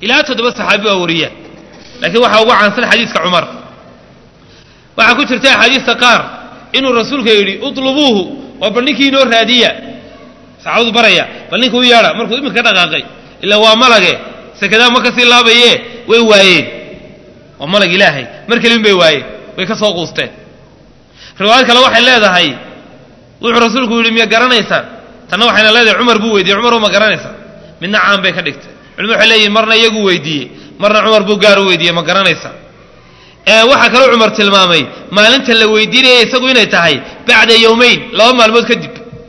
ilaa toddoba saxaabi baa wariya laakiin waxaa ugu caansan xadiiska cumar waxaa ku jirta axaadiista qaar inuu rasuulka yidhi utlubuuhu waa bal ninkii inoo raadiya saxaabadu baraya bal ninka u yeedha markuu iminka ka dhaqaaqay ilaa waa malage sekadaa ma kasii laabaye way waayeen waa malag ilaahay mar kelin bay waayeen way ka soo quusteen riwaayad kale waxay leedahay wuxuu rasuulku yidhi miya garanaysaan tanna waxayna leedahay cumar buu weydiiyey cumar ma garanaysaa midna caan bay ka dhigtay culimadu waxay leeyihin marna iyagu weydiiyey marna cumar buu gaar u weydiiyey ma garanaysaa waxaa kaloo cumar tilmaamay maalinta la weydiinaya isagu inay tahay bacda yowmayn laba maalmood kadib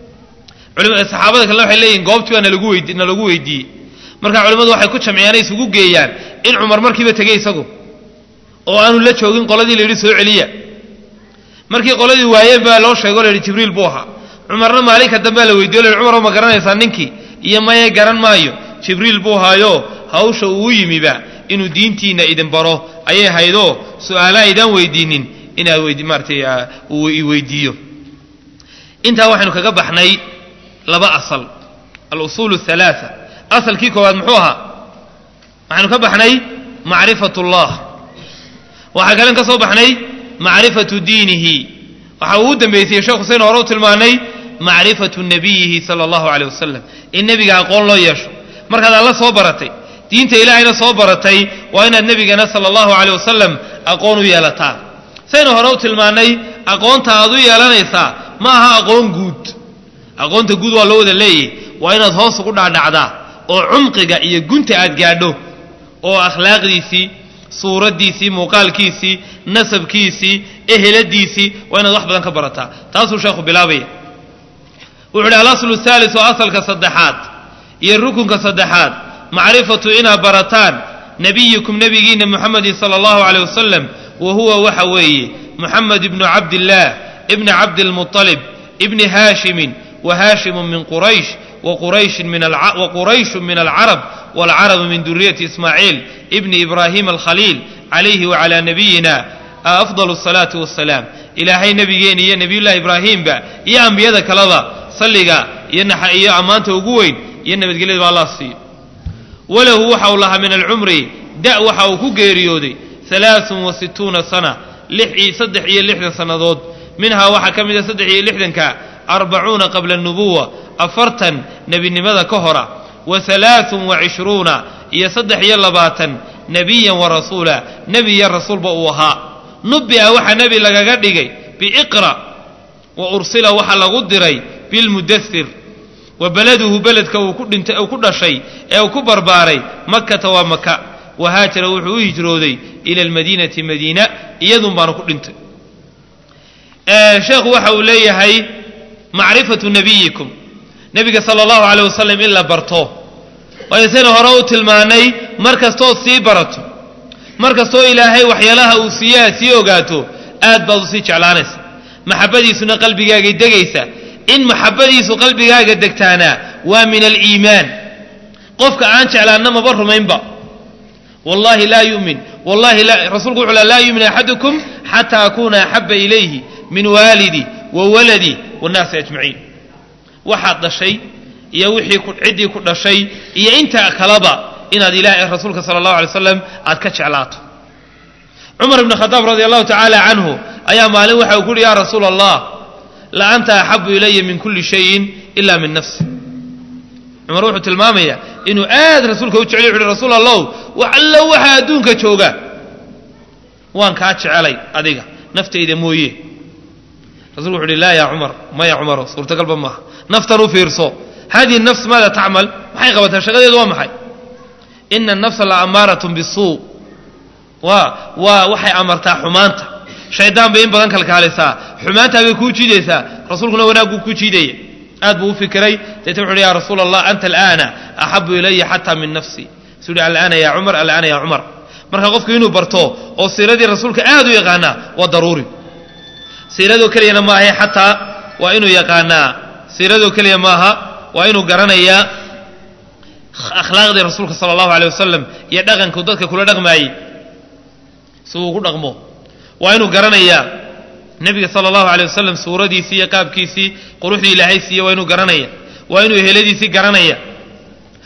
saxaabada kalena waxay leeyihin goobtii baa nalagu weydi nalagu weydiiyey marka culimmadu waxay ku jamciyaan isugu geeyaan in cumar markiiba tegey isagu oo aanu la joogin qoladii la yidhi soo celiya markii qoladii waayeen baa loo sheego la yidhi jibriil buu ahaa cumarna maalinka dambea la weydiyo la yidhi cumar ma garanaysaa ninkii iyo maye garan maayo jibriil buu haayo hawsha uu yimiba inuu diintiina idin baro ayay haydoo su-aala aydaan weydiinin inaad weydi maaratay uu i weydiiyo intaa waxaynu kaga baxnay laba asal alusuul halaaa asalkii koowaad muxuu ahaa waxaynu ka baxnay macrifat ullah waxaa kalen ka soo baxnay macrifatu diinihi waxa uu u dambeysayey sheekh xusein hore u tilmaanay macrifatu nabiyihi sala allahu aleyh wasalam in nebiga aqoon loo yeesho markaad alla soo baratay diinta ilaahayna soo baratay waa inaad nebigana sala allahu aleyh wasalam aqoon u yeelataa saynu hore u tilmaannay aqoonta aad u yeelanaysaa ma aha aqoon guud aqoonta guud waa loo wada leeyahy waa inaad hoos ugu dhaadhacdaa oo cumqiga iyo gunta aad gaadho oo akhlaaqdiisii suuraddiisii muuqaalkiisii nasabkiisii eheladiisii waa inaad wax badan ka barataa taasuu sheekhu bilaabaya wuxu uhi alaslu haalis oo asalka saddexaad iyo rukunka saddexaad macrifatu inaad barataan nebiyikum nebigiina muxamedin sala allahu aleyh wasalam wa huwa waxa weeye muxamed ibnu cabdillaah ibni cabdilmuطalib ibni haashimin wa haashimu min quraysh waqurayshu min alcarab waalcarabu min duriyati ismaaciil ibni ibraahim alkhaliil calayhi wacalaa nabiyina afdal asalaatu wassalaam ilaahay nebigeena iyo nebiyullahi ibraahiimba iyo ambiyada kaleba salliga iyo ammaanta ugu weyn iyo nabadgelyada ba allah siiyo walahu waxa uu lahaa min alcumri da waxa uu ku geeriyooday alaaun wa situuna sana saddex iyo lixdan sannadood minhaa waxaa ka mid a saddex iyo lixdanka arbacuuna qabla anubuwa afartan nebinimada ka hora wa alaaun wa cishruuna iyo saddex iyo labaatan nebiyan wa rasuula nebi iyo rasuulba uu ahaa nubbi'a waxaa nebi lagaga dhigay biiqra wa ursila waxaa lagu diray bilmudasir wa beladuhu beledka uu ku dhintay uu ku dhashay ee uu ku barbaaray makkata waa maka wa haajara wuxuu u hijrooday ila almadiinati madiina iyadun baanu ku dhintay sheekhu waxa uu leeyahay macrifatu nabiyikum nebiga sala allahu aleyh wasalam in la barto waayo sayna hore u tilmaanay mar kastood sii barato mar kastoo ilaahay waxyaalaha uu siiyaha sii ogaato aad baad usii jeclaanaysa maxabadiisuna qalbigaagay degaysa in maxabadiisu qalbigaaga degtaana waa min aliimaan qofka aan jeclaanna maba rumaynba wallahi laa yumin wallahi rasuulku wuxuu laa yumin axadukum xataa akuuna axaba ilayhi min waalidi wa waladi wannaasi ajmaciin waxaad dhashay iyo wixii ciddii ku dhashay iyo intaa kaleba inaad ilaah rasuulka sala allahu alay slam aad ka jeclaato cumar ibn khadaab radi allahu tacaala canhu ayaa maalin waxa uu ku uhi ya rasuula allah la anta axabu ilaya min kulli shayin ila min nafsi cumar wuxuu tilmaamayaa inuu aad rasuulka u jeclay wuxu uhi rasuul allow wax allo waxaa adduunka jooga waan kaa jecelay adiga naftayda mooye rasulku wuxu uhi laa ya cumar maya cumaro suurtagalba maaha naftan u fiirso hadihi nafs maada tacmal maxay qabataa shaqadeedu waa maxay ina anafsa la amaaratun bisuu waa waa waxay amartaa xumaanta shaydaan bay in badan kalkaalisaa xumaantaa bay kuu jiidaysaa rasuulkuna wanaagguu ku jiidaya aad buu u fikiray deetna wuxu uhi ya rasuula allah anta alaana axabu ilaya xataa min nafsi suu uhi alaana ya cumar alaana ya cumar marka qofku inuu barto oo siiradii rasuulka aad u yaqaanaa waa daruuri siiradoo keliyana maaha xataa waa inuu yaqaanaa siiradoo keliya maaha waa inuu garanayaa akhlaaqdii rasuulka sala allahu aleyh wasalam iyo dhaqanku dadka kula dhaqmaayey si uu ku dhaqmo waa inuu garanayaa nebiga sala allahu aleyh wasalam suuradiisii iyo qaabkiisii quruxdii ilaahay siiye waa inuu garanaya waa inuu heladiisii garanaya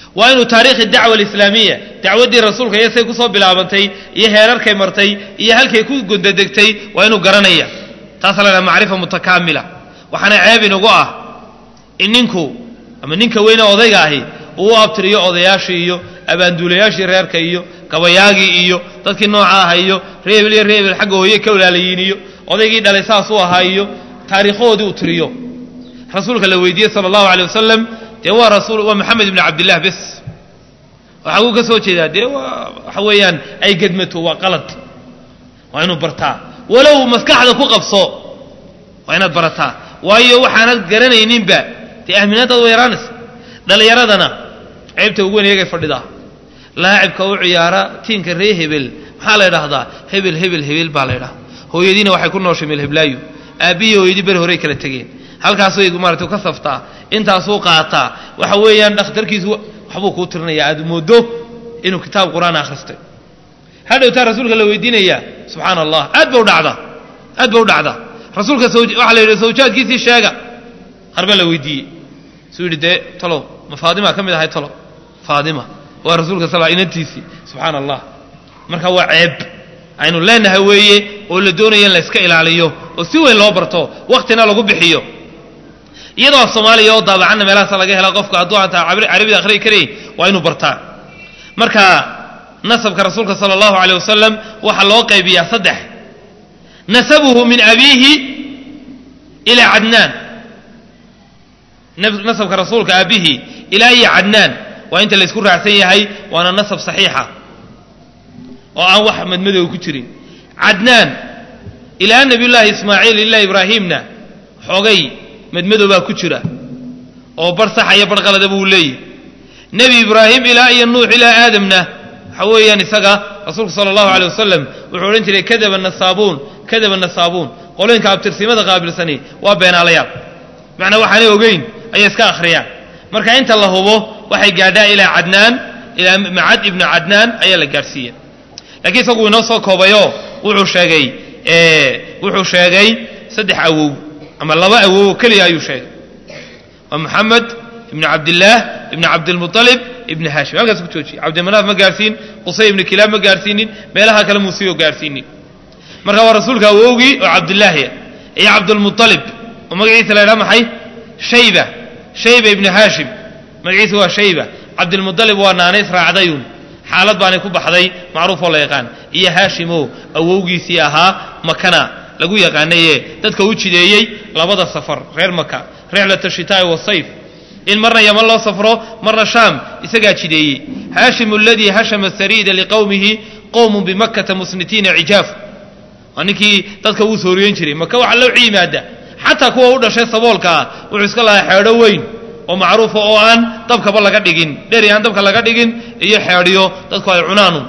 waa inuu taariikhi dacwa alislaamiya dacwaddii rasuulka iyo say kusoo bilaabantay iyo heerarkay martay iyo halkay ku gondadegtay waa inuu garanaya taasa la dhaha macrifa mutakaamila waxaana ceeb inugu ah in ninku ama ninka weyne odayga ahi uu u abtiriyo odayaashii iyo abaanduulayaashii reerka iyo gabayaagii iyo dadkii nooca aha iyo reebel iyo reebel xagga hooye ka walaalayiin iyo odaygii dhalay saas u ahaa iyo taariikhahoodii uu tiriyo rasuulka la weydiiyey sala allahu alay wasalam dee waa rasuul waa maxamed ibni cabdillah bes waxaa uu ka soo jeedaa dee waa waxa weeyaan ay gedmato waa qalad waa inuu bartaa walow maskaxda ku qabso waa inaad barataa waayo waxaanad garanayninba dee ahminadaad way yaraanaysa dhallinyaradana ceybta ugu weyn iyagay fadhidaa laacibka u ciyaara tiinka ree hebel maxaa la ydhahdaa hebel hebel hebel baa la ydhahda hooyadiina waxay ku nooshay meelheblaayo aabbihii hooyadii beri horey kala tegeen halkaasay maarata ka saftaa intaasuu qaataa waxa weeyaan dhakhtarkiisu waxbuu kuu tirinaya aad moodo inuu kitaab qur-aan akhristay hadhowtaa rasuulka la weydiinayaa subxaana allah aad ba u dhacdaa aad ba u dhacdaa rasuulka waxaa la yidhi sawjaadkiisii sheega harbaa la weydiiyey suu yidhi dee talow ma faadima ka mid ahay talow faadima waa rasuulka sal inantiisii subxaana allah marka waa ceeb aynu leenahay weeye oo la doonaya in la iska ilaaliyo oo si weyn loo barto waktina lagu bixiyo iyadoo af soomaaliya oo daabacanna meelahaasa laga hela qofka hadduu aantaa carabida akhriyi karayn waa inuu bartaa marka nasabka rasuulka sala allahu aleyh wasalam waxaa loo qaybiyaa saddex nasabuhu min abiihi ilaa cadnaan nasabka rasuulka aabihii ilaa iyo cadnaan waa inta laysku raacsan yahay waana nasab saxiixa oo aan wax madmadow ku jirin cadnaan ilaa nabiyullaahi ismaaciil ilaa ibraahiimna xogay madmadow baa ku jira oo bar saxa iyo bar qalada buu leeyahy nebi ibraahim ilaa iyo nuux ilaa aadamna waxa weeyaan isaga rasuulku sala allahu aley wasalam wuxuu odhan jiray kadaba nasaabuun kadaba nasaabuun qolooyinka abtirsimada qaabilsani waa beenaalayaal macnaa waxaanay ogeyn ayay iska akhriyaan marka inta la hubo waxay gaadhaa ilaa cadnaan ilaa macad ibnu cadnaan ayaa la gaadhsiiya lakiin isagu inoo soo koobayo wuxuu sheegay wuxuu sheegay saddex awow ama laba awow oo keliya ayuu sheegay waa moxamed ibnu cabdillaah ibnu cabdilmualib ibnu haashim halkaas ku joojiye cabdimanaaf ma gaarhsiin qusay ibnu kilaab ma gaarhsiinin meelaha kale muusiyo gaarhsiinin marka waa rasuulka awowgii oo cabdillaahiya iyo cabdulmualib oo magaciisa la ydhaha maxay shayba shayba ibnu haashim magaciisa waa shayba cabdilmualib waa naanays raacdayun xaalad baanay ku baxday macruufoo la yaqaan iyo haashimo awowgiisii ahaa makana lagu yaqaanaye dadka u jideeyey labada safar reer maka rixlat ashitaa'i wasayf in marna yaman loo safro marna shaam isagaa jideeyey haashim aladii hashama sariida liqowmihi qowmun bimakkata musnitiina cijaaf waa ninkii dadka uu sooriyen jiray maka waxa loo yimaada xataa kuwa u dhashay saboolka ah wuxuu iska lahaa xeedho weyn oo macruufa oo aan dabkaba laga dhigin dheri aan dabka laga dhigin iyo xeedhiyo dadku ay cunaanu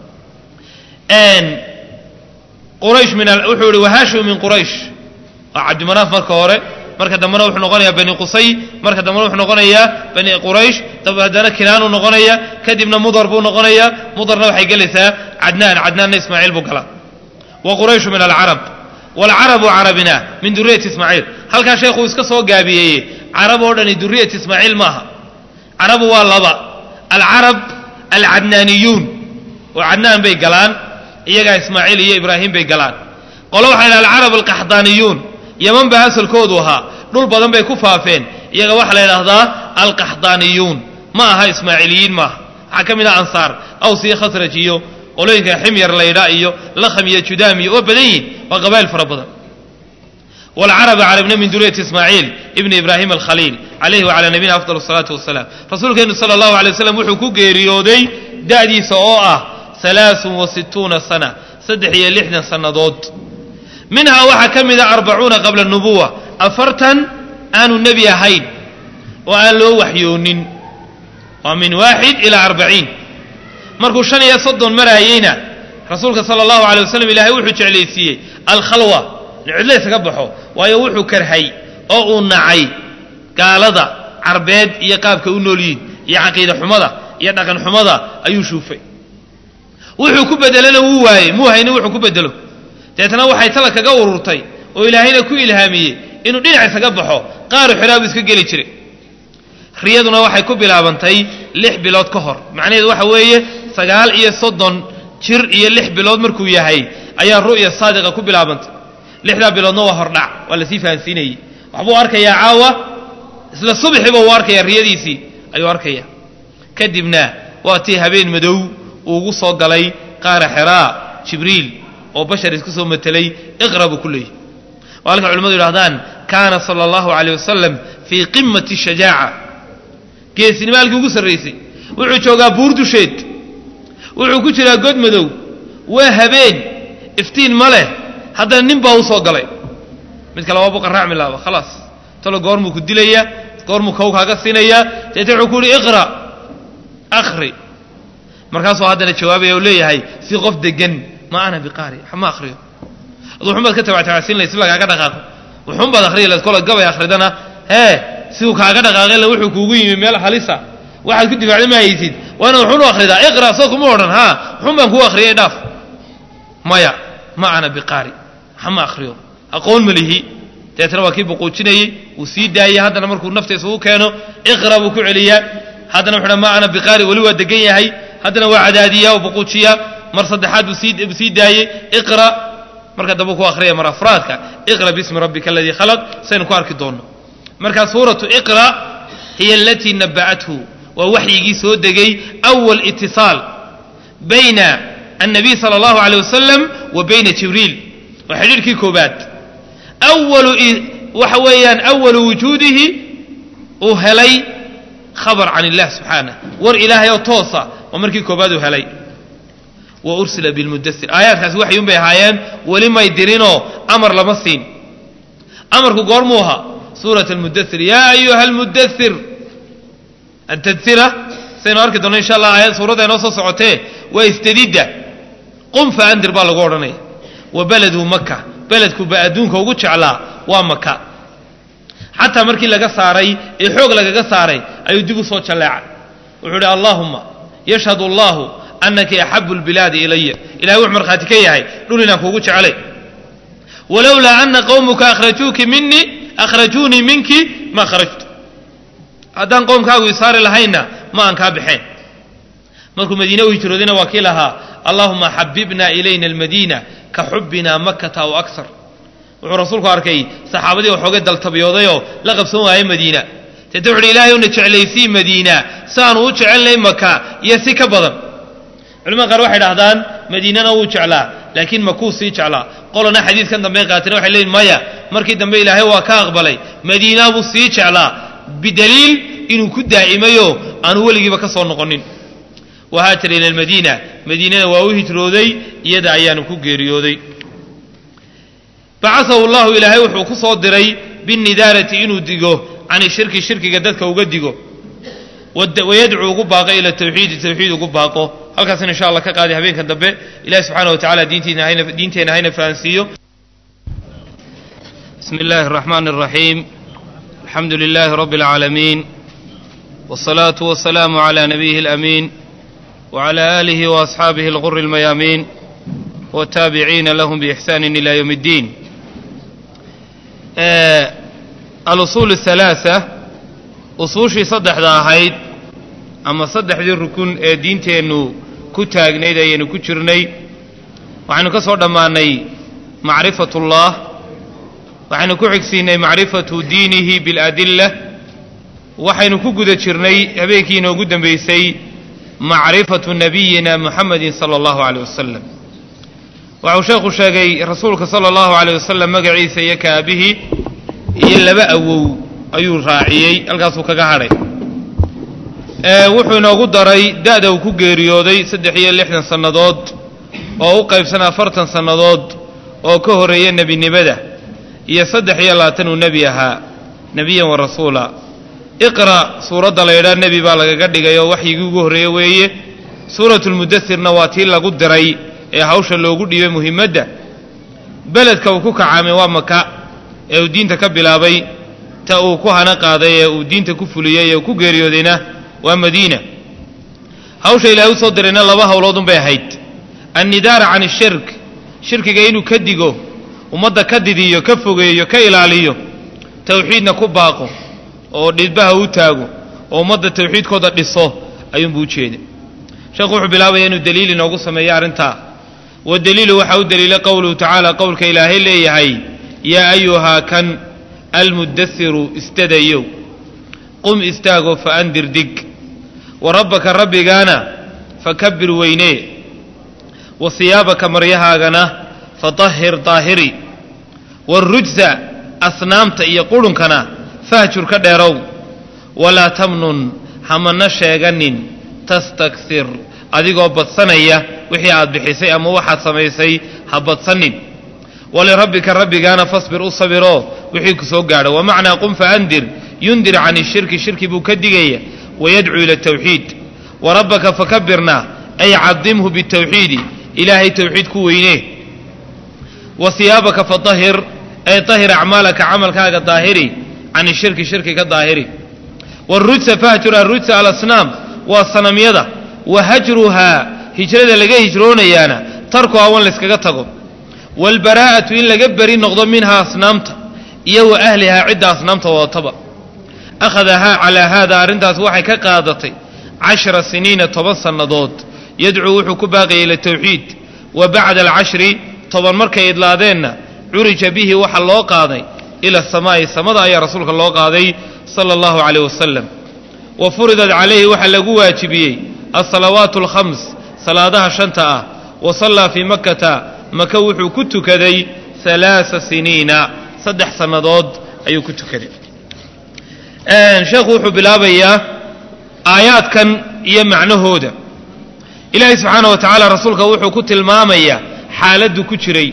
quraysh min wuxuu ihi wahaashimu min quraysh waa cabdimanaaf marka hore marka dambena wuxuu noqonayaa bani qusay marka dambena wuxuu noqonayaa bani quraysh haddana kinaanuu noqonaya kadibna mudar buu noqonayaa mudarna waxay gelaysaa cadnaan cadnaanna ismaaciil buu galaa wa qurayshu min alcarab waalcarabu carabina min duriyati ismaaciil halkaa sheekhuu iska soo gaabiyeeye carab oo dhani duriyat ismaaciil maaha carabu waa laba alcarab alcadnaaniyuun oo cadnaan bay galaan iyagaa ismaaciil iyo ibraahim bay galaan qolo waxaa yidhaha alcarab alqaxdaaniyuun yaman baa asalkoodu ahaa dhul badan bay ku faafeen iyaga waxaa la yidhaahdaa alqaxdaaniyuun ma aha ismaaciiliyiin maaha waxaa ka mid ah ansaar aws iyo khasraj iyo qolooyinka ximyar laydha iyo lakham iyo judaam iyo waa badan yihin waa qabaa'il fara badan wlcaraba carabna min duriyati ismaaciil ibni ibraahim alkhaliil calayhi wacalaa nabiyina afdal asalaatu wasalaam rasuulkeenu sala allahu alay waslam wuxuu ku geeriyooday da'diisa oo ah alaaun wa situuna sana saddex iyo lixdan sannadood minhaa waxaa ka mida arbacuuna qabla nubuwa afartan aanu nebi ahayn oo aan loo waxyoonin waa min waaxid ilaa arbaciin markuu shan iyo soddon maraayeyna rasuulka sala allahu alay wasalam ilaahay wuxuu jeclaysiiyey alkhalwa cidla isaga baxo waayo wuxuu karhay oo uu nacay gaalada carbeed iyo qaabka u nool yihin iyo caqiida xumada iyo dhaqan xumada ayuu shuufay wuxuu ku bedelana wuu waayey muu haynin wuxuu ku bedelo deetna waxay tala kaga ururtay oo ilaahayna ku ilhaamiyey inuu dhinac isaga baxo qaaru xiraabu iska geli jiray riyaduna waxay ku bilaabantay lix bilood ka hor macnaheedu waxa weeye sagaal iyo soddon jir iyo lix bilood markuu yahay ayaa ru'ya saadiqa ku bilaabantay lixdaa biloodna waa hordhac waa lasii fahansiinayey waxbuu arkayaa caawa isla subaxiiba uu arkaya riyadiisii ayuu arkaya kadibna waa tii habeen madow uu ugu soo galay qaara xeraa jibriil oo bashar isku soo matelay iqra buu ku leeyahy waa halka culimmadu yidhahdaan kaana sala allahu caleyh wasalam fii qimati shajaaca geesinimo halkii ugu sarraysay wuxuu joogaa buur dusheed wuxuu ku jiraa god madow waa habeen iftiin ma leh haddana nin baa u soo galay mid kale waa buqan raacmi laaba khalaas talo goormuu ku dilayaa goormuu kow kaaga siinayaa deete wuxuu ku yihi iqra akhri markaasuu haddana jawaabaya u leeyahay si qof degan ma ana biqaari ma akhriyo adu wuxun baad ka tabactabacsiin lahay si lagaaga dhaqaaqo wuxun baad akhriya layd kola gabay akhridana hee siduu kaaga dhaqaaqayla wuxuu kuugu yimi meel halisa waxaad ku difaacda ma haysid waa inaad wuxun u akhridaa iqra soo kuma odhan haa wuxun baan kuu akhriyay dhaaf maya ma ana biqaari hama akhriyo aqoon ma lihi deetna waa kii buquujinayey wuu sii daayey haddana markuu naftiisa u keeno iqra buu ku celiyaa haddana wuxuu ma ana biqaari weli waa degan yahay haddana waa cadaadiyaa oo buquujiyaa mar saddexaad buu sii daayey iqra marka dambe ku akhriya mar afraadka iqra bismi rabbika aladii khalaq saynu ku arki doonno marka suuratu iqra hiya alatii naba'athu waa waxyigii soo degay awal itisaal bayna annabiy sala allahu aleyh wasalam wa bayna jibriil waa xidhiirkii koobaad awalu waxa weeyaan awalu wujuudihi uu helay khabar can illah subxaanah war ilaahay oo toosa waa markii koobaad uu helay wa ursila bilmudasir aayaadkaasi waxyuun bay ahaayeen weli may dirinoo amar lama siin amarku goormuu ahaa suurat almudasir yaa ayuha almudasir atadira saynu arki doonno insha allah aayad suuradda inoo soo socotee waa istadidda qum fa andir baa lagu odhanaya wa beleduu maka beledkuba adduunka ugu jeclaa waa maka xataa markii laga saaray ee xoog lagaga saaray ayuu dib u soo jalleecay wuxuu idhi allaahumma yashhadu allahu anaki axabu lbilaadi ilaya ilahay wuxuu markhaati ka yahay dhul inaan kuugu jecelay walowlaa ana qowmuka akhrajuuki minii akhrajuunii minki ma kharajtu haddaan qowmkaagu isaari lahaynna ma aan kaa baxeen markuu madiine u hijroodayna waa kii lahaa allahuma xabibna ilayna almadiina ka xubbina makata aw akar wuxuu rasuulku arkay saxaabadii waxoogay daltabyoodayoo la qabsan waayay madiina deete wuxuuhi ilahay una jeclaysii madiina siaanu u jecelnay maka iyo si ka badan culimada qaar waxay dhahdaan madiinana wuu jeclaa laakiin makuu sii jeclaa qolana xadiidkan dambey qaateen waxay leeyiin maya markii dambe ilaahay waa ka aqbalay madiina buu sii jeclaa bidaliil inuu ku daa'imayo aanu weligiiba ka soo noqonin wahaajara ila almadiina madiinana waa u hijrooday iyada ayaanu ku geeriyooday bacasahu llahu ilaahay wuxuu ku soo diray binnidaarati inuu digo cani shirki shirkiga dadka uga digo wayadcuu ugu baaqo ila tawxiidi tawxiid ugu baaqo halkaasina insha allah ka qaaday habeenka dambe ilahi subxaana wa tacala diinteenna hayna fahansiiyo bismi اllahi الرaxman الraxiim alxamdu lilahi rabi اlcaalamiin wالصalaaةu waالsalaamu عlى nabiyihi اlأmiin وعlى آlihi وأصxaabihi اlغur الmayaamiin wالtaabiciina lahm bإxsani ilى ywm الdiin alusuul الثalaaثة usuushii saddexda ahayd ama saddexdii rukun ee diinteennu ku taagnayd ayaynu ku jirnay waxaynu ka soo dhammaannay macrifat اllah waxaynu ku xigsiinay macrifatu diinihi biاladila waxaynu ku guda jirnay habeenkii inoogu dambaysay macrifatu nabiyina muxamedi sala allahu aleyh wasalam waxuu sheekhu sheegay rasuulka sala allahu aleyh wasalam magaciisa iyo kaabihii iyo laba awow ayuu raaciyey halkaasuu kaga hadhay wuxuu inoogu daray da'da uu ku geeriyooday saddex iyo lixdan sannadood oo u qaybsan afartan sannadood oo ka horreeya nebinimada iyo saddex iyo labaatan uu nebi ahaa nebiyan wa rasuula iqra' suuradda la ydhaa nebi baa lagaga dhigay oo waxyigii ugu horreeye weeye suuratulmudasirna waa tii lagu diray ee hawsha loogu dhiibay muhimmadda beledka uu ku kacaamay waa maka ee uu diinta ka bilaabay ta uu ku hana qaaday ee uu diinta ku fuliyey ee uu ku geeriyoodayna waa madiina hawsha ilaahay u soo dirayna laba howloodunbay ahayd annidaara can ishirk shirkiga inuu ka digo ummadda ka didiyo ka fogeeyo ka ilaaliyo tawxiidna ku baaqo oo dhidbaha u taago oo ummadda tawxiidkooda dhiso ayuunbuu u jeeda sheekhu wuxuu bilaabaya inuu daliil inoogu sameeyo arrintaa wadaliilu waxaa u daliila qowluhu tacaala qowlka ilaahay leeyahay yaa ayuhaa kan almuddasiru istadayow qum istaagoo fa andir dig wa rabbaka rabbigaana fakabir weynee wa siyaabaka maryahaagana fatahhir daahiri waarujsa asnaamta iyo qudhunkana fahjur ka dheerow walaa tamnun hamana sheeganin tastaksir adigoo badsanaya wixii aad bixisay ama waxaad samaysay ha badsanin walirabbika rabbigaana fasbir u sabiroo wixii ku soo gaadho wamacnaa qum faandir yundir can ishirki shirki buu ka digaya wayadcuu ila tawxiid warabbaka fakabirna ay cadimhu bitawxiidi ilaahay tawxiid ku weynee wa siyaabaka fatahir ay tahir acmaalaka camalkaaga daahiri can ishirki shirki ka daahiri wrujsa fahjur arujsa alasnaam waa sanamyada wa hajruhaa hijrada laga hijroonayaana tarku awan layskaga tago waalbaraa'atu in laga beri noqdo minhaa asnaamta iyo wa ahlihaa cidda asnaamta wadataba akhadahaa calaa haada arrintaas waxay ka qaadatay cashra siniina toban sannadood yadcuu wuxuu ku baaqayay ila tawxiid wa bacda alcashri toban markay idlaadeenna curija bihi waxa loo qaaday ila asamaa'i samada ayaa rasuulka loo qaaday sala allahu caleyh wasalam wa furidat calayhi waxaa lagu waajibiyey alsalawaatu alkhams salaadaha shanta ah wa sallaa fii makkata maka wuxuu ku tukaday halaasa siniina saddex sannadood ayuu ku tukaday sheekhu wuxuu bilaabayaa aayaadkan iyo macnahooda ilaahay subxaana wa tacaala rasuulka wuxuu ku tilmaamayaa xaaladdu ku jiray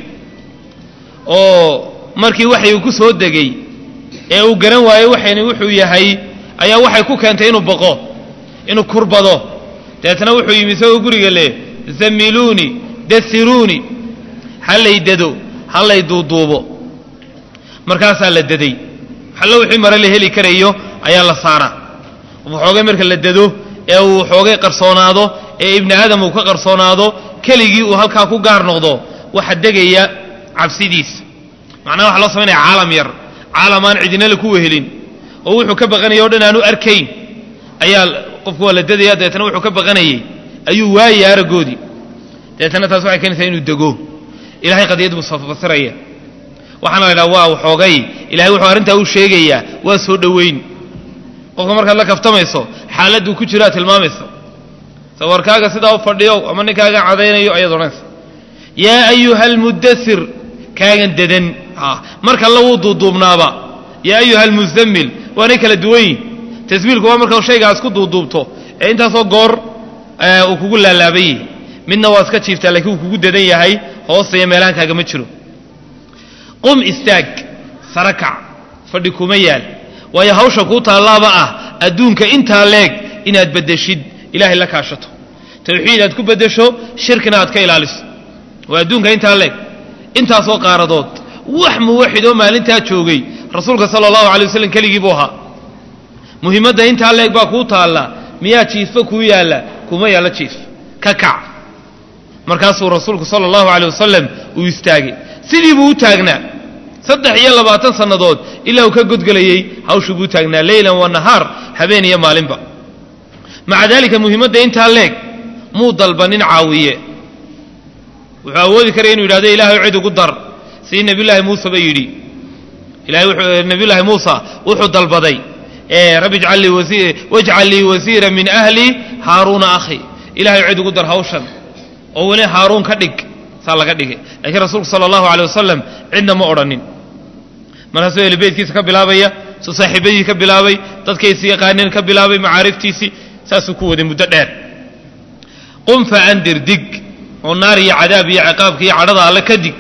oo markii waxay ku soo degay ee uu garan waayey waxayna wuxuu yahay ayaa waxay ku keentay inuu baqo inuu kurbado dabeetna wuxuu yimi isagoo guriga leh zamiluuni dasiruuni ha lay dado ha lay duuduubo markaasaa la daday hallo wixii mare la heli karayo ayaa la saaraa waxoogay marka la dado ee uu xoogay qarsoonaado ee ibni aadam uu ka qarsoonaado keligii uu halkaa ku gaar noqdo waxa degaya cabsidiisa macnaha waxa loo samaynaya caalam yar caalam aan cidinala ku wehelin oo wuxuu ka baqanaya o dhan aanu arkayn ayaa qofku waa la dadaya dabeetna wuxuu ka baqanayey ayuu waayay araggoodii dabeetna taas waxay keenaysaa inuu dego ilahay qadiyad buu fasiraya waxaana la ydhaha waa waxoogay ilahay wuxuu arrintaa u sheegayaa waa soo dhoweyn qofka markaad la kaftamayso xaaladduu ku jiraa tilmaamaysa sawarkaaga sidaa u fadhiyo ama ninkaaga cadaynayo ayaad odhanaysa yaa ayuha almuddasir kaagan dadan marka alla wuu duuduubnaaba yaa ayuha almuzammil waanay kala duwan yihin tasmiilku waa marka shaygaas ku duuduubto ee intaasoo goor uu kugu laalaaban yahay midna waa iska jiiftaa laakiin uu kugu dadan yahay hoosaya meelahan kaagama jiro qum istaag sara kac fadhi kuma yaal waayo hawsha kuu taallaaba ah adduunka intaa leeg inaad beddeshid ilaahay la kaashato tawxiid aad ku beddesho shirkina aad ka ilaaliso waa adduunka intaa leeg intaasoo qaaradood wax muwaxid oo maalintaa joogay rasuulka sala allahu alay waslem keligii buu ahaa muhiimadda intaa leeg baa kuu taalla miyaa jiifba kuu yaalla kuma yaallo jiif ka kac markaasuu rasuulku sala allahu alay wasalam uu istaagay sidii buu u taagnaa saddex iyo labaatan sannadood ilaa uu ka godgelayey hawshuu buu taagnaa leylan wa nahaar habeen iyo maalinba maca daalika muhiimadda intaa leeg muu dalba nin caawiye wuxuu awoodi karaya inu yidhahdo ilaahay cid ugu dar sidii nebiyullaahi muuse ba yidhi ilahay wuxuu nebiyullaahi muusa wuxuu dalbaday rabbi ijcal lii wasi wajcal lii wasiira min ahli haaruuna akhi ilahay cid ugu dar hawshan oo weli haaruun ka dhig saa laga dhigay laakiin rasuulku sala allahu alay wasalam cidna ma odhanin markaasuu ehlibeytkiisa ka bilaabaya suu saaxiibadii ka bilaabay dadkaysi yaqaaneen ka bilaabay macaariftiisii saasuu ku waday muddo dheer qum fa andir dig oo naar iyo cadaab iyo ciqaabka iyo cadhada alle ka dig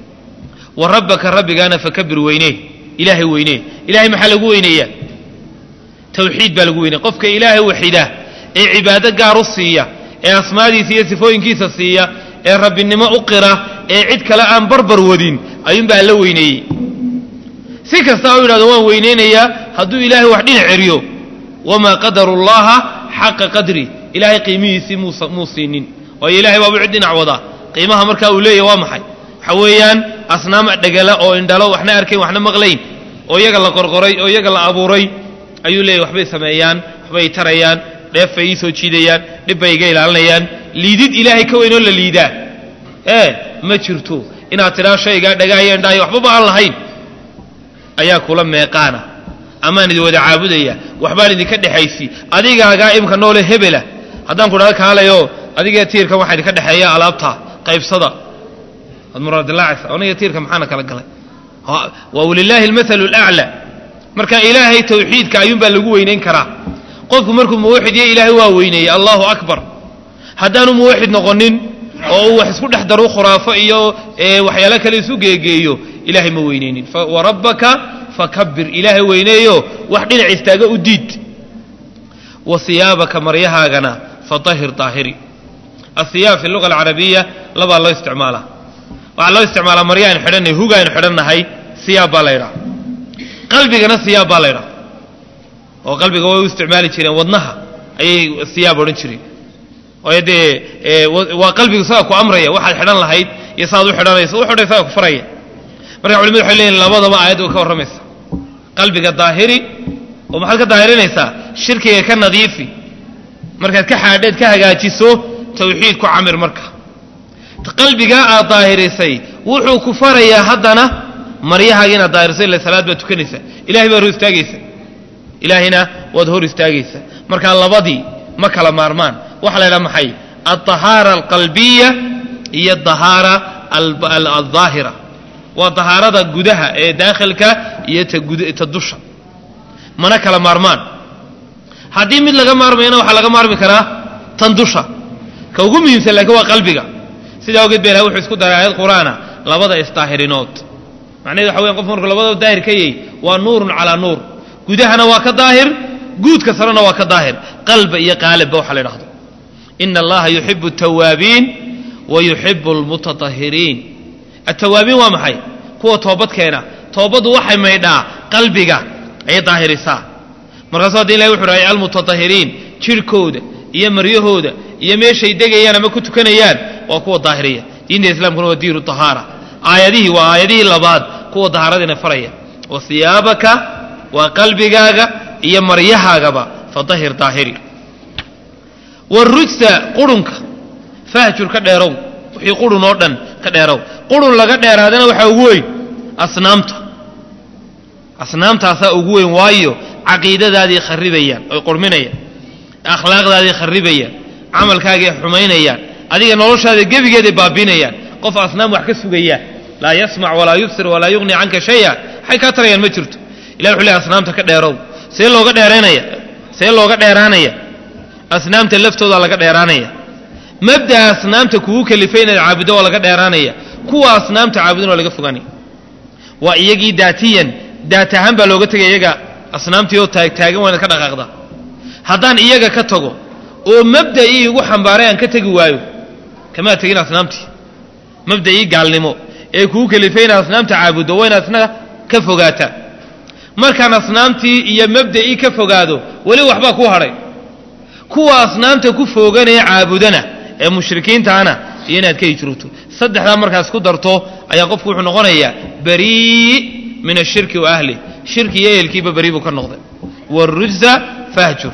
wa rabbaka rabbigaana fakabir weynee ilaahay weynee ilahay maxaa lagu weyneeyaa tawxiid baa lagu weynaya qofka ilaahay waxida ee cibaado gaar u siiya ee asmaadiisa iyo sifooyinkiisa siiya ee rabbinimo u qira ee cid kale aan barbar wadin ayuunbaa la weyneeyey si kasta u yidhahdo waan weyneynayaa hadduu ilaahay wax dhinac ceriyo wamaa qadaru llaha xaqa qadri ilaahay qiimihiisii muu siinin waayo ilahay baabu cid dhinac wada qiimaha markaa uu leeyahy waa maxay waxa weeyaan asnaam dhegala oo indhalo waxna arkayn waxna maqlayn oo iyaga la qorqoray oo iyaga la abuuray ayuu leeyahy waxbay sameeyaan waxbay tarayaan dheef bay ii soo jiidayaan dhib bay iga ilaalinayaan liidid ilaahay ka weynoo la liidaa ee ma jirto inaad tidhaa shaygaa dhagaaya indhaayo waxbaba aan lahayn ayaa kula meeqaana amaan idin wada caabudaya waxbaan idinka dhexaysi adigaagaa imka noole hebela haddaan ku dhahdo kaalayo adigee tiirka waxaa idinka dhexeeya alaabta qaybsada waad muraadilaacaysa aniga tiirka maxaana kala galay waa walilaahi almathalu alaclaa marka ilaahay tawxiidka ayuunbaa lagu weynayn karaa qofku markuu muwaxid yahay ilaahay waa weyneeyey allahu akbar haddaanu muwaxid noqonin oo uu wax isku dhex daru khuraafo iyo waxyaalo kale isu geegeeyo ilaahay ma weyneynin warabbaka fakabir ilaahay weyneeyo wax dhinac istaaga u diid wa siyaabaka maryahaagana fatahir daahiri asiyaab fi luga alcarabiya labaa loo isticmaalaa waxaa loo isticmaalaa marya aynu xidhannahay huga aynu xidhannahay siyaab baa la ydhaha qalbigana siyaab baa la ydhaha oo qalbiga way u isticmaali jireen wadnaha ayay siyaab odhan jireen waayo dee waa qalbigu sagaa ku amraya waxaad xidhan lahayd iyo saaad u xidhanayso u xidhay sagaa ku faraya marka culimadu waxay leeyihin labadaba aayad way ka warramaysa qalbiga daahiri oo maxaad ka daahirinaysaa shirkiga ka nadiifi markaad ka xaadheed ka hagaajiso tawxiid ku camir marka qalbigaa aad daahirisay wuxuu ku farayaa haddana maryahaaga inaad daahirisay ila salaad baad tukanaysa ilahay baad hor istaagaysa ilaahayna waad hor istaagaysa markaa labadii ma kala maarmaan waxaa la ydhaha maxay alطahaara alqalbiya iyo adahaara aldaahira waa dahaarada gudaha ee daakhilka iyo ta dusha mana kala maarmaan haddii mid laga maarmayana waxaa laga maarmi karaa tan dusha ka ugu muhiimsan laakiin waa qalbiga sidaa ogeed ba ilahay wuxuu isku daray aayad qur'aana labada isdaahirinood macnahedu waxa weyan qofku markuu labadaba daahir ka yahy waa nuurun calaa nuur gudahana waa ka daahir guudka sarena waa ka daahir qalba iyo qaalibba waxa la ydhahdo ina allaha yuxibu altawaabiin wa yuxibu almutatahiriin altawaabiin waa maxay kuwa toobadkeena toobaddu waxay maydhaa qalbiga ayay daahirisaa markaasu hadda ilahi wuxu rahay almutatahiriin jirhkooda iyo maryahooda iyo meeshay degayaan ama ku tukanayaan waa kuwa daahiriya diinta islaamkuna waa diinu tahaara aayadihii waa aayadihii labaad kuwa dahaaradiina faraya wa siyaabaka waa qalbigaaga iyo maryahaagaba fadahir daahiri warujsa qurunka fahjur ka dheerow wixii qurun oo dhan ka dheerow qurun laga dheeraadana waxaa ugu weyn asnaamta asnaamtaasaa ugu weyn waayo caqiidadaadii kharibayaan oy qurminayaan akhlaaqdaadii kharibayaan camalkaagii xumaynayaan adiga noloshaada gebigeeday baabiinayaan qof asnaam wax ka sugaya laa yasmac walaa yubsir walaa yughni canka shaya waxay kaa tarayaan ma jirto ilah wuxuu leey asnaamta ka dheerow see looga dheeraynaya see looga dheeraanaya asnaamta laftoodaa laga dheeraanaya mabda'a asnaamta kugu kalifay inaad caabuddo waa laga dheeraanaya kuwa asnaamta caabudin waa laga fogaanaya waa iyagii daatiyan daat ahaan baa looga tegaya iyaga asnaamtii oo taagtaagan waa inaad ka dhaqaaqda haddaan iyaga ka tago oo mabda'ii igu xambaaray aan ka tegi waayo kamaa tegin asnaamtii mabda'ii gaalnimo ee kugu kalifay inaad asnaamta caabuddo waa inaad isna ka fogaataa markaan asnaamtii iyo mabda'ii ka fogaado weli waxbaa ku hadhay kuwa asnaamta ku fooganaya caabudana ee mushrikiintaana iyo inaad ka hijrooto saddexdaa markaas ku darto ayaa qofku wuxuu noqonayaa barii min ashirki wa ahlih shirki iyo ehelkiiba beri buu ka noqday wاrujza fahjur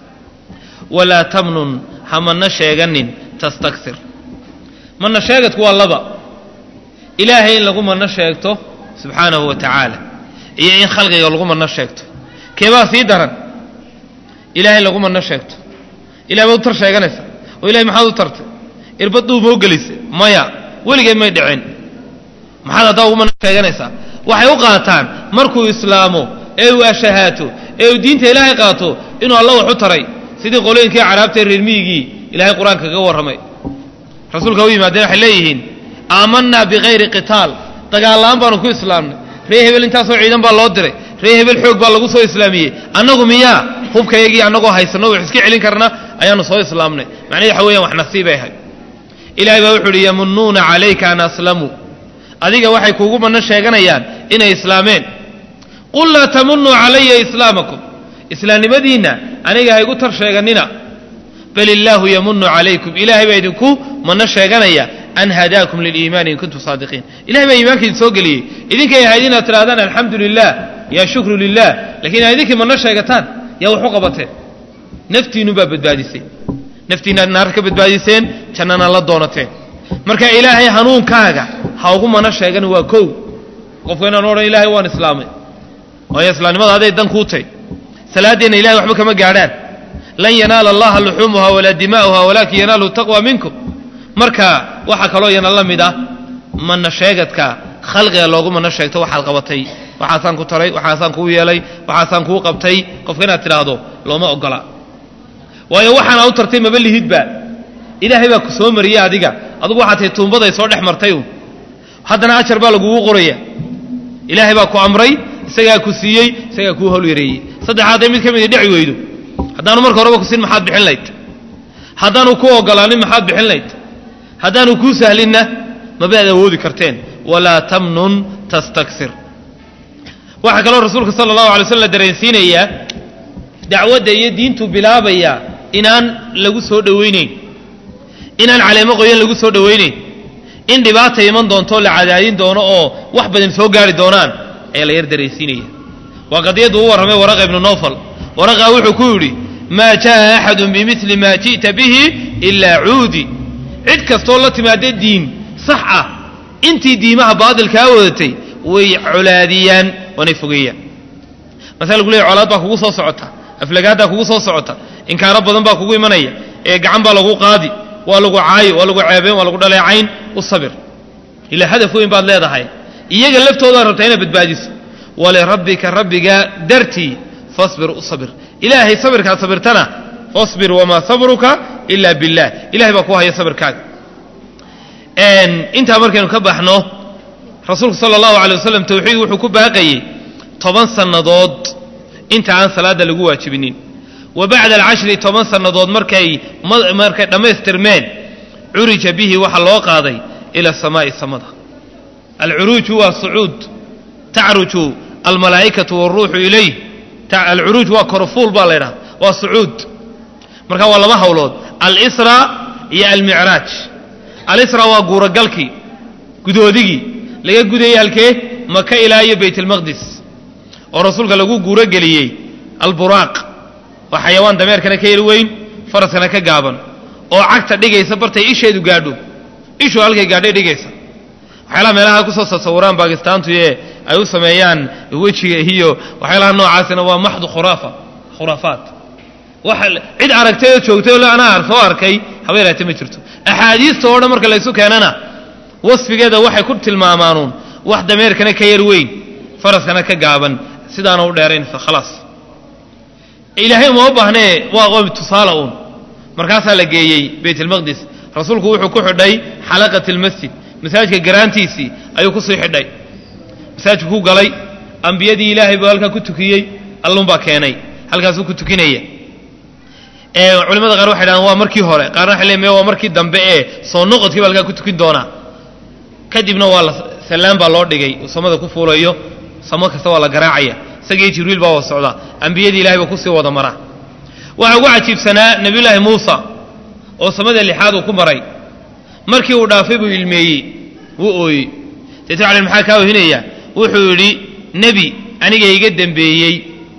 walaa tamnun ha mana sheeganin tastaksir mana sheegadku waa laba ilaahay in lagu mano sheegto subxaanahu wa tacaala iyo in khalqiga lagu mano sheegto keebaa sii daran ilahay in lagu mano sheegto ilahay baad u tar sheeganaysa oo ilahay maxaad u tartay irbaduu moo gelisa maya weligeed may dhicin maxaad haddaa ugu mano sheeganaysaa waxay u qaataan markuu islaamo ee uu ashahaato ee uu diinta ilaahay qaato inuu alla wax u taray sidii qolooyinkii caraabtae reer miyigii ilahay qur-aanka kaga warramay rasuulka u yimaadeen waxay leeyihiin aamanaa bikayri qitaal dagaallaan baanu ku islaamnay ree hebel intaasoo ciidan baa loo diray ree hebel xoog baa lagu soo islaamiyey annagu miyaa hubkayagii annagoo haysano wax iska celin karna ayaanu soo islaamnay macnaheed waxa weeyaan wax nasiibay ahay ilahay baa wuxu uhi yamunuuna calayka an aslamuu adiga waxay kuugu manno sheeganayaan inay islaameen qul laa tamunuu calaya islaamakum islaamnimadiinna aniga ha igu tar sheeganina bal illaahu yamunu calaykum ilahay baa idinku manno sheeganaya an hadaakum liliimaani in kuntum saadiqiin ilahay baa iimaanka idin soo geliyey idinkay ahayd inaad tidhahdaan alxamdu lilah yaa shukru lilah lakiin aa idinkii manno sheegataan yaa wax u qabateen naftiinnubaa badbaadisay naftiinnaad naar ka badbaadiseen jannana la doonateen marka ilaahay hanuunkaaga ha ugu mana sheegan waa kow qofka inaan odhan ilaahay waan islaamay waayo islaamnimada aday dan kuu tay salaaddeenna ilahay waxba kama gaadhaan lan yanaala allaha luxuumuha walaa dimaa'uha walaakin yanaaluhu taqwa minkum marka waxaa kaloo yana la mid ah mana sheegadka khalqiga loogu mana sheegto waxaad qabatay waxaasaan ku taray waxaasaan kuu yeelay waxaasaan kuu qabtay qofka inaad tidhaahdo looma ogola waayo waxaana u tartay maba lihidba ilaahay baa ku soo mariyey adiga adugu waxaa tahay tuumbaday soo dhex martay un haddana ajar baa lagugu qoraya ilaahay baa ku amray isagaa ku siiyey isagaa kuu howl yareeyey saddexaadee mid ka midi dhici weydo haddaanu marka horeba kusin maxaad bixin layd haddaanu ku ogolaanin maxaad bixin layd haddaanu kuu sahlinna mabaad awoodi karteen walaa tamnun tastaksir waxaa kaloo rasuulka sala allahu alay slam la dareensiinayaa dacwadda iyo diintu bilaabaya inaan lagu soo dhowaynayn inaan caleemo qoyan lagu soo dhowaynayn in dhibaata iman doonto la cadaadin doono oo wax badan soo gaari doonaan ayaa la yar dareensiinaya waa qadiyaddu u warramay waraqa ibnu nowfal waraqaa wuxuu ku yidhi maa jaa axadun bimili maa ji'ta bihi ilaa cuudi cid kastoo la timaada diin sax ah intii diimaha baadilkaa wadatay way colaadiyaan waanay fogeeyaan masala lagu leeyahy colaad baa kugu soo socota aflagaaddaa kugu soo socota inkaaro badan baa kugu imanaya ee gacan baa lagu qaadi waa lagu caayo waa lagu ceebeen waa lagu dhaleecayn u sabir ilaa hadaf weyn baad leedahay iyaga laftoodaa rabtaa inaad badbaadiso walirabbika rabbiga dartii fasbir u sabir ilaahay sabirkaad sabirtana fasbir wamaa sabruka ila billah ilahay baa ku haya sabirkaaga intaa markaynu ka baxno rasuulku sala allahu alay wasalam tawxiid wuxuu ku baaqayey toban sannadood inta aan salaadda lagu waajibinin wa bacda alcashri toban sannadood markay markay dhammaystirmeen curija bihi waxaa loo qaaday ila samaa'i samada alcuruuju waa sucuud tacruju almalaa'ikatu wاlruuxu ilayh alcuruuj waa korfuul baa la ydhaha waa sucuud marka waa laba hawlood alsra iyo almicraaj alisra waa guuragalkii gudoodigii laga gudayey halkee maka ilaa iyo bayt almaqdis oo rasuulka lagu guurogeliyey alburaaq waa xayawaan dameerkana ka yar weyn faraskana ka gaaban oo cagta dhigaysa bartay isheedu gaadho ishu halkay gaadhay dhigaysa waxyaalaha meelaha kusoo tasawuraan baakistaantu ee ay u sameeyaan wejiga iyo waxyaalaha noocaasina waa maxdu khuraafa khuraafaat waxa cid aragtay oo joogtay oo anaa soo arkay haba yaraate ma jirto axaadiista oo dhan marka laysu keenana wasfigeeda waxay ku tilmaamaanuun wax dameerkana ka yar weyn faraskana ka gaaban sidaana u dheerayn khalaas ilaahay uma baahnee waa qoom tusaale uun markaasaa la geeyey bayt almaqdis rasuulku wuxuu ku xidhay xalaqat almasjid masaajidka garaantiisii ayuu kusii xidhay masaajidku ku galay ambiyadii ilaahay buu halkaa ku tukiyey allunbaa keenay halkaasuu ku tukinaya culimada qaar waxay dhahaan waa markii hore qaarna waxay leeyihin waa markii dambe ee soo noqodkii baa halkaa ku tukin doonaa kadibna waa la sallaan baa loo dhigay uu samada ku fuulayo samo kasta waa la garaacaya isagii jibriil baa wada socda ambiyadii ilahay baa kusii wada mara waxaa ugu cajiibsanaa nebiyullaahi muusa oo samada lixaad uu ku maray markii uu dhaafay buu ilmeeyey wuu ooyey deetu cali maxaa kaa ohinaya wuxuu yidhi nebi aniga iga dembeeyey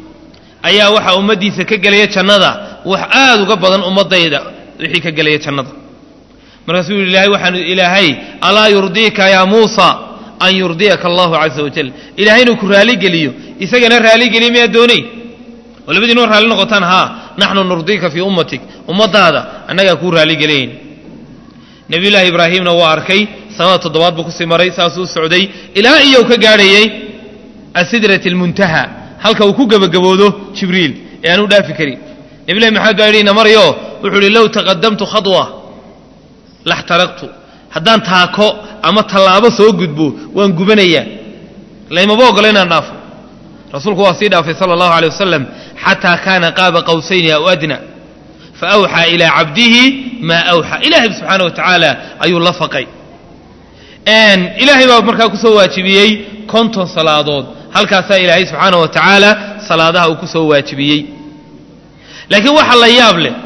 ayaa waxaa ummaddiisa ka gelaya jannada wax aad uga badan ummadayda wixii ka gelaya jannada markaasuu yidhi ilaahay waxaanu ilaahay alaa yurdiika yaa muusa an yurdiyaka allahu caza wajal ilahay inuu ku raaligeliyo isagana raaligeliya miyaa doonay oo labadiinoo raalli noqotaan haa naxnu nurdiika fii ummatik ummadaada annagaa kuu raaligelayn nebiyullaahi ibraahimna waa arkay sanada toddobaad buu kusii maray saasuu u socday ilaa iyo u ka gaadhayey asidrati almuntaha halka uu ku gebagaboodo jibriil ee aan u dhaafi karin nebilahi maxamed baa yidhi ina maryo wuxuu ihi low taqadamtu khadwa laxtaraqtu haddaan taako ama tallaabo soo gudbo waan gubanayaa laymaba ogolo inaan dhaafo rasuulku waa sii dhaafay sala allahu alay wasalam xataa kaana qaaba qawsayni aw adna faawxaa ilaa cabdihi maa awxaa ilaahay subxaana wa tacaala ayuu la faqay ilaahay baa markaa kusoo waajibiyey konton salaadood halkaasaa ilaahay subxaana wa tacaala salaadaha uu kusoo waajibiyey laakiin waxa la yaab leh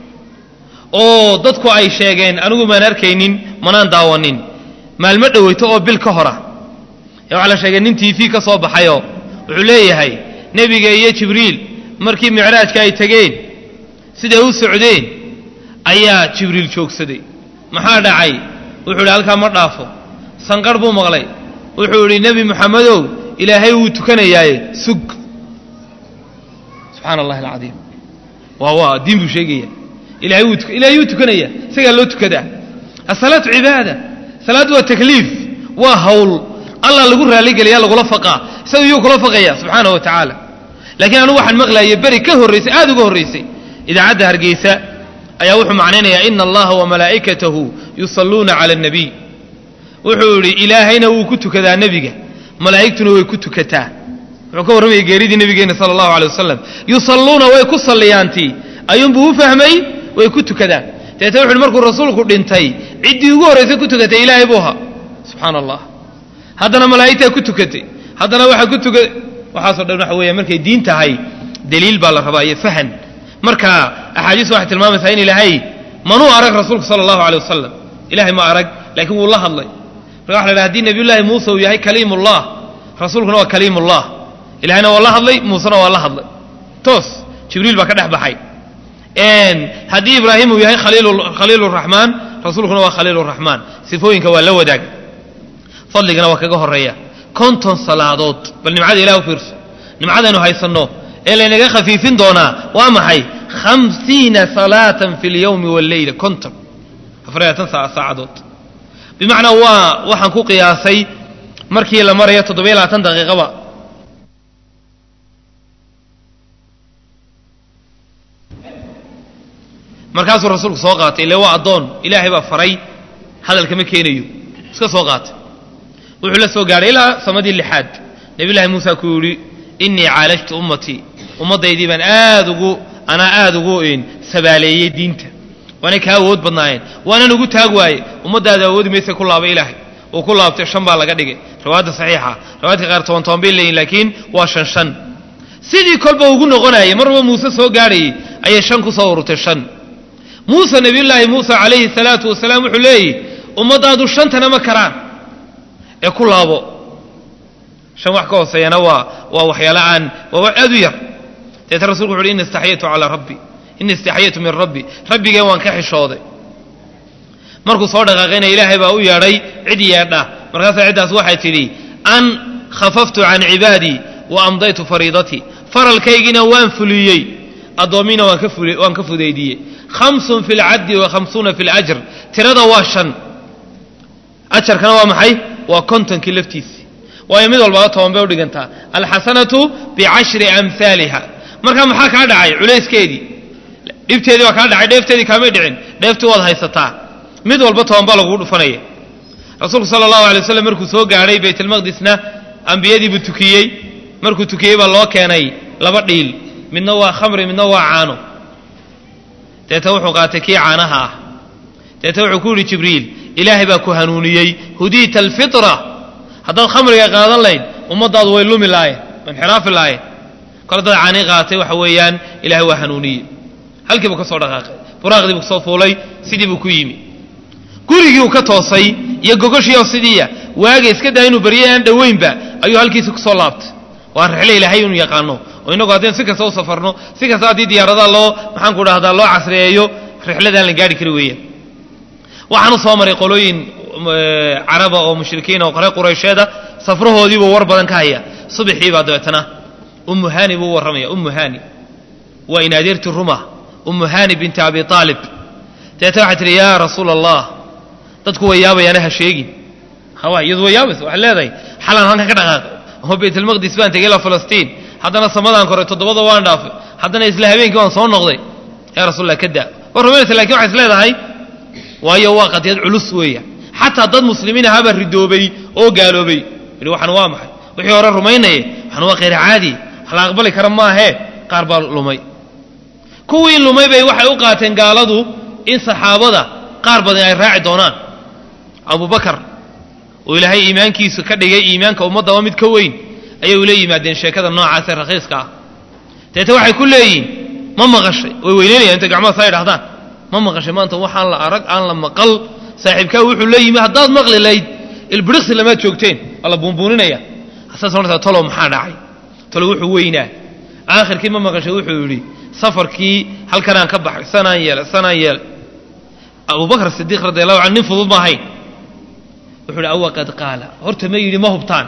oo dadku ay sheegeen anigu maan arkaynin manaan daawanin maalmo dhoweyto oo bil ka hora ee waxaa la sheegay nin t v ka soo baxayoo wuxuu leeyahay nebiga iyo jibriil markii micraajka ay tegeen siday u socdeen ayaa jibriil joogsaday maxaa dhacay wuxuu idhi halkaa ma dhaafo sanqarh buu maqlay wuxuu idhi nebi moxamedow ilaahay wuu tukanayaaye sug subxaana allahi alcadiim waa waa diin buu sheegaya ilahay wuu ilahay wuu tukanaya isagaa loo tukadaa asalaatu cibaada salaaddu waa takliif waa hawl allah lagu raaligeliya lagula faqaa isaga iyuu kula faqaya subxaana wa tacaala laakiin anugu waxaan maqlaayay beri ka horraysay aada uga horraysay idaacadda hargeysa ayaa wuxuu macnaynayaa ina allaha wamalaa'ikatahu yusalluuna cala annabiy wuxuu idhi ilaahayna wuu ku tukadaa nebiga malaa'igtuna way ku tukataa wuxuu ka warramayay geeridii nebigeena sala allahu alay wasalam yusalluuna way ku salliyaantii ayuunbuu u fahmay way ku tukadaan deetna wuxu uhi markuu rasuulku dhintay ciddii ugu horraysay ku tukatay ilaahay buu ahaa subxaana allah haddana malaa'igtaa ku tukatay haddana waxaa ku tuka waxaasoo dhan waxa weeya markay diin tahay daliil baa la rabaa iyo fahan marka axaadiistu waxay tilmaamaysaa in ilaahay manuu arag rasuulku sala allahu alay wasalam ilahay ma arag laakiin wuu la hadlay marka waxa la dhaha hadii nabiyullaahi muuse uu yahay kaliimullah rasuulkuna waa kaliimullah ilahayna waa la hadlay muusena waa la hadlay toos jibriil baa ka dhex baxay haddii ibraahim uu yahay khaliil raxmaan rasuulkuna waa khaliil raxmaan sifooyinka waa la wadaag fadligana waa kaga horeeya konton salaadood bal nimcada ilah u fiirso nimcadaynu haysanno ee laynaga khafiifin doonaa waa maxay hamsiina salaatan fi lyowmi walleyla konton afaraatan saacadood bimacnaa waa waxaan ku qiyaasay markii la marayo toddobiyo labaatan daqiiqaba markaasuu rasuulku soo qaatay ile waa addoon ilaahay baa faray hadalkama keenayo iska soo qaatay wuxuu la soo gaadhay ilaa samadii lixaad nabiyullaahi muusa ku yidhi innii caalajtu ummatii ummaddaydii baan aad ugu anaa aada ugu sabaaleeyey diinta waanay kaa awood badnaayeen waanan ugu taag waaye ummaddaada awoodi maysa ku laaba ilaahay uu ku laabtay shan baa laga dhigay riwaayadda saxiixa riwaayadka qaar toban toban bay leeyihin laakiin waa shan shan sidii kolba ugu noqonayay marba muuse soo gaadhayay ayay shan ku soo ururtay shan muuse nabiyullaahi muuse calayhi salaatu wasalaam wuxuu leeyihi ummaddaadu shantana ma karaan ee ku laabo shan wax ka hooseeyana waa waa waxyaalo aan waa wax aad u yar deeta rasulku wuxu uhi inni istaxyaytu calaa rabbi inni istaxyaytu min rabbi rabbigeen waan ka xishooday markuu soo dhaqaaqayna ilaahay baa u yeedhay cid yeedha markaasaa ciddaas waxay tidhi an khafaftu can cibaadii wa amdaytu fariidatii faralkaygiina waan fuliyey addoommiina waan ka fudaydiyey hamsun fi lcaddi wa hamsuuna fi lajr tirada waa shan ajarkana waa maxay waa kontonkii laftiisii waayo mid walbaba toban bay udhigantaa alxasanatu bicashri amhaaliha markaa maxaa kaa dhacay culayskeedii dhibteedii waa kaa dhacay dheefteedii kaamay dhicin dheeftii waad haysataa mid walba toban baa lagugu dhufanaya rasuulku sala allahu alay waslam markuu soo gaadhay baytalmaqdisna ambiyadiibuu tukiyey markuu tukiyey baa loo keenay laba dhiil midna waa khamri midna waa caano deeta wuxuu qaatay kii caanaha ah deeta wuxuu ku yidhi jibriil ilaahay baa ku hanuuniyey hudiita alfitra haddaad khamriga qaadan layd ummaddaadu way lumi laayeen way inxiraafi laayeen kol dad caani qaatay waxa weeyaan ilaahay waa hanuuniyey halkii buu ka soo dhaqaaqay buraaqdii buu kasoo fuulay sidii buu ku yimi gurigii uu ka toosay iyo gogoshiioo sidiiya waaga iska daa inuu baryay aan dhoweynba ayuu halkiisi kusoo laabtay waa rixle ilaahay inuu yaqaano oo innagu haddaynu si kasta u safarno si kasta haddii diyaaradaha loo maxaan ku dhahdaa loo casriyeeyo rixladaan la gaari kari weeyaan waxaanu soo maray qolooyin caraba oo mushrikiin oo qore quraysheeda safrahoodiibuu war badan ka haya subaxiibaa dabeetana ummu hani buu u warramaya ummu hani waa in adeerti ruma ummu hani binti abi aalib dabeetana waxay tihi yaa rasuula allah dadku way yaabayaana ha sheegin hawa iyadu way yaabaysa waxay leedahay xalaan halkan ka dhaqaaqay oo baytalmaqdis baan tegay ilaa falastiin haddana samadaan koray toddobada waan dhaafay haddana isla habeenkii waan soo noqday yaa rasulallah ka daa waa rumaynaysa lakin waxay is leedahay waayo waa qadiyad culus weeya xataa dad muslimiin ahaabaa ridoobay oo gaaloobay yidhi waxan waa maxay wixii hore rumaynaye waxan waa khayr caadi wax la aqbali kara maahee qaar baa lumay kuwii lumay bay waxay u qaateen gaaladu in saxaabada qaar badan ay raaci doonaan abubakar oo ilaahay iimaankiisu ka dhigay iimaanka ummadda waa mid ka weyn ayay ula yimaadeen sheekada noocaasee rakhiiska ah deete waxay ku leeyihin ma maqashay way weyneynayaan intay gacmaha saa idhahdaan ma maqashay maanta waxaan la arag aan la maqal saaxiibkaa wuxuu la yimi haddaad maqli layd ilbiriqsi lamaad joogteen waa la buunbuuninaya asaas martaa talow maxaa dhacay talow wuxuu weynaa aakhirkii ma maqashay wuxuu yidhi safarkii halkanaan ka baxay sanaan yeelay sanaan yeelay abubakr sidiiq radi allahu canhu nin fudud ma ahayn wuxuu uhi awa qad qaala horta ma yidhi ma hubtaan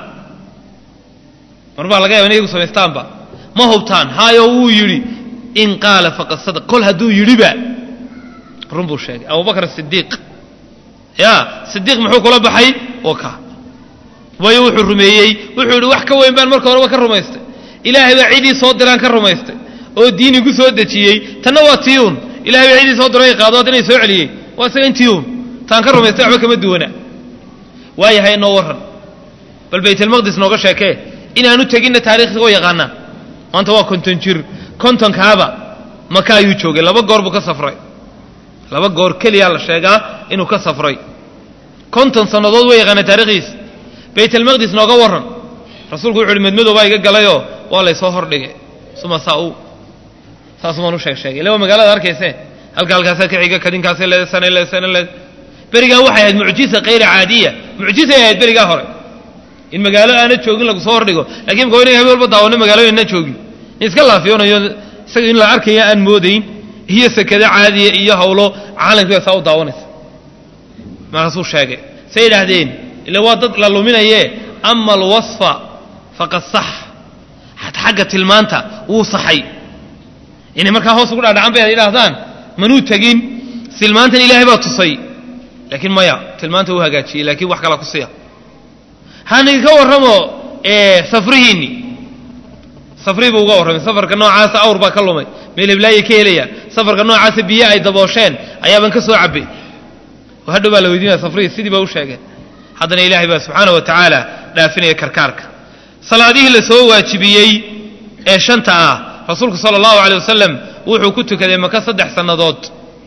mar baa laga yaba inay igu samaystaanba ma hubtaan haayo wuu yidhi in qaala faqad sadaq kol hadduu yidhiba run buu sheegay abubakr sidiiq ya sidiiq muxuu kula baxay oo ka waayo wuxuu rumeeyey wuxuu yidhi wax ka weyn baan marka horeba ka rumaystay ilaahay baa cidii soo diraan ka rumaystay oo diin igu soo dejiyey tanna waa tiyuun ilahay baa cidii soo diro i qaado haddana soo celiyey waa isaga in tiyuun taan ka rumaystay waxba kama duwana waayahay noo warran bal baytalmaqdis nooga sheekee inaanu teginna taarikhda oo yaqaanaa maanta waa konton jir kontonkaaba maka ayuu joogay laba goor buu ka safray laba goor keliyaa la sheegaa inuu ka safray konton sannadood way yaqaana taarikhdiisa baytalmaqdis nooga warran rasuulku wuxu uhi madmadow baa iga galayoo waa laysoo hordhigay suma saa u saasumaan u sheeg sheegay illa waa magaalada arkayse halka halkaasaa ka xiga kadinkaasay leeda sana leeda sana leeda berigaa waxay ahayd mucjiza kayra caadiya mucjizay ahayd berigaa hore in magaalo aana joogin lagu soo hordhigo lakiin mka inaga habeen walba daawano magaalooyin aan joogin in iska laafiyoonayo isaga in la arkaya aan moodayn iyo sekado caadiya iyo hawlo caalamkiiba saa u daawanaysa markaasuu sheegay say yidhaahdeen ila waa dad la luminaye ama alwasfa faqad sax hat xagga tilmaanta wuu saxay inay markaa hoos ugu dhaadhacan bay yidhaahdaan manuu tegin tilmaantan ilaahay baa tusay laakiin maya tilmaanta uu hagaajiyey laakiin wax kala ku siya haniga ka warramo safrihiinni safrihii buu uga warramay safarka noocaasa awr baa ka lumay meel heblaayay ka helayaan safarka noocaasa biyo ay daboosheen ayaabaan ka soo cabbay hadhow baa la weydiinaya safrihii sidii baa u sheegeen haddana ilaahay baa subxaana wa tacaala dhaafinaya karkaarka salaadihii la soo waajibiyey ee shanta ah rasuulku sala allahu aley wasalam wuxuu ku tukaday maka saddex sannadood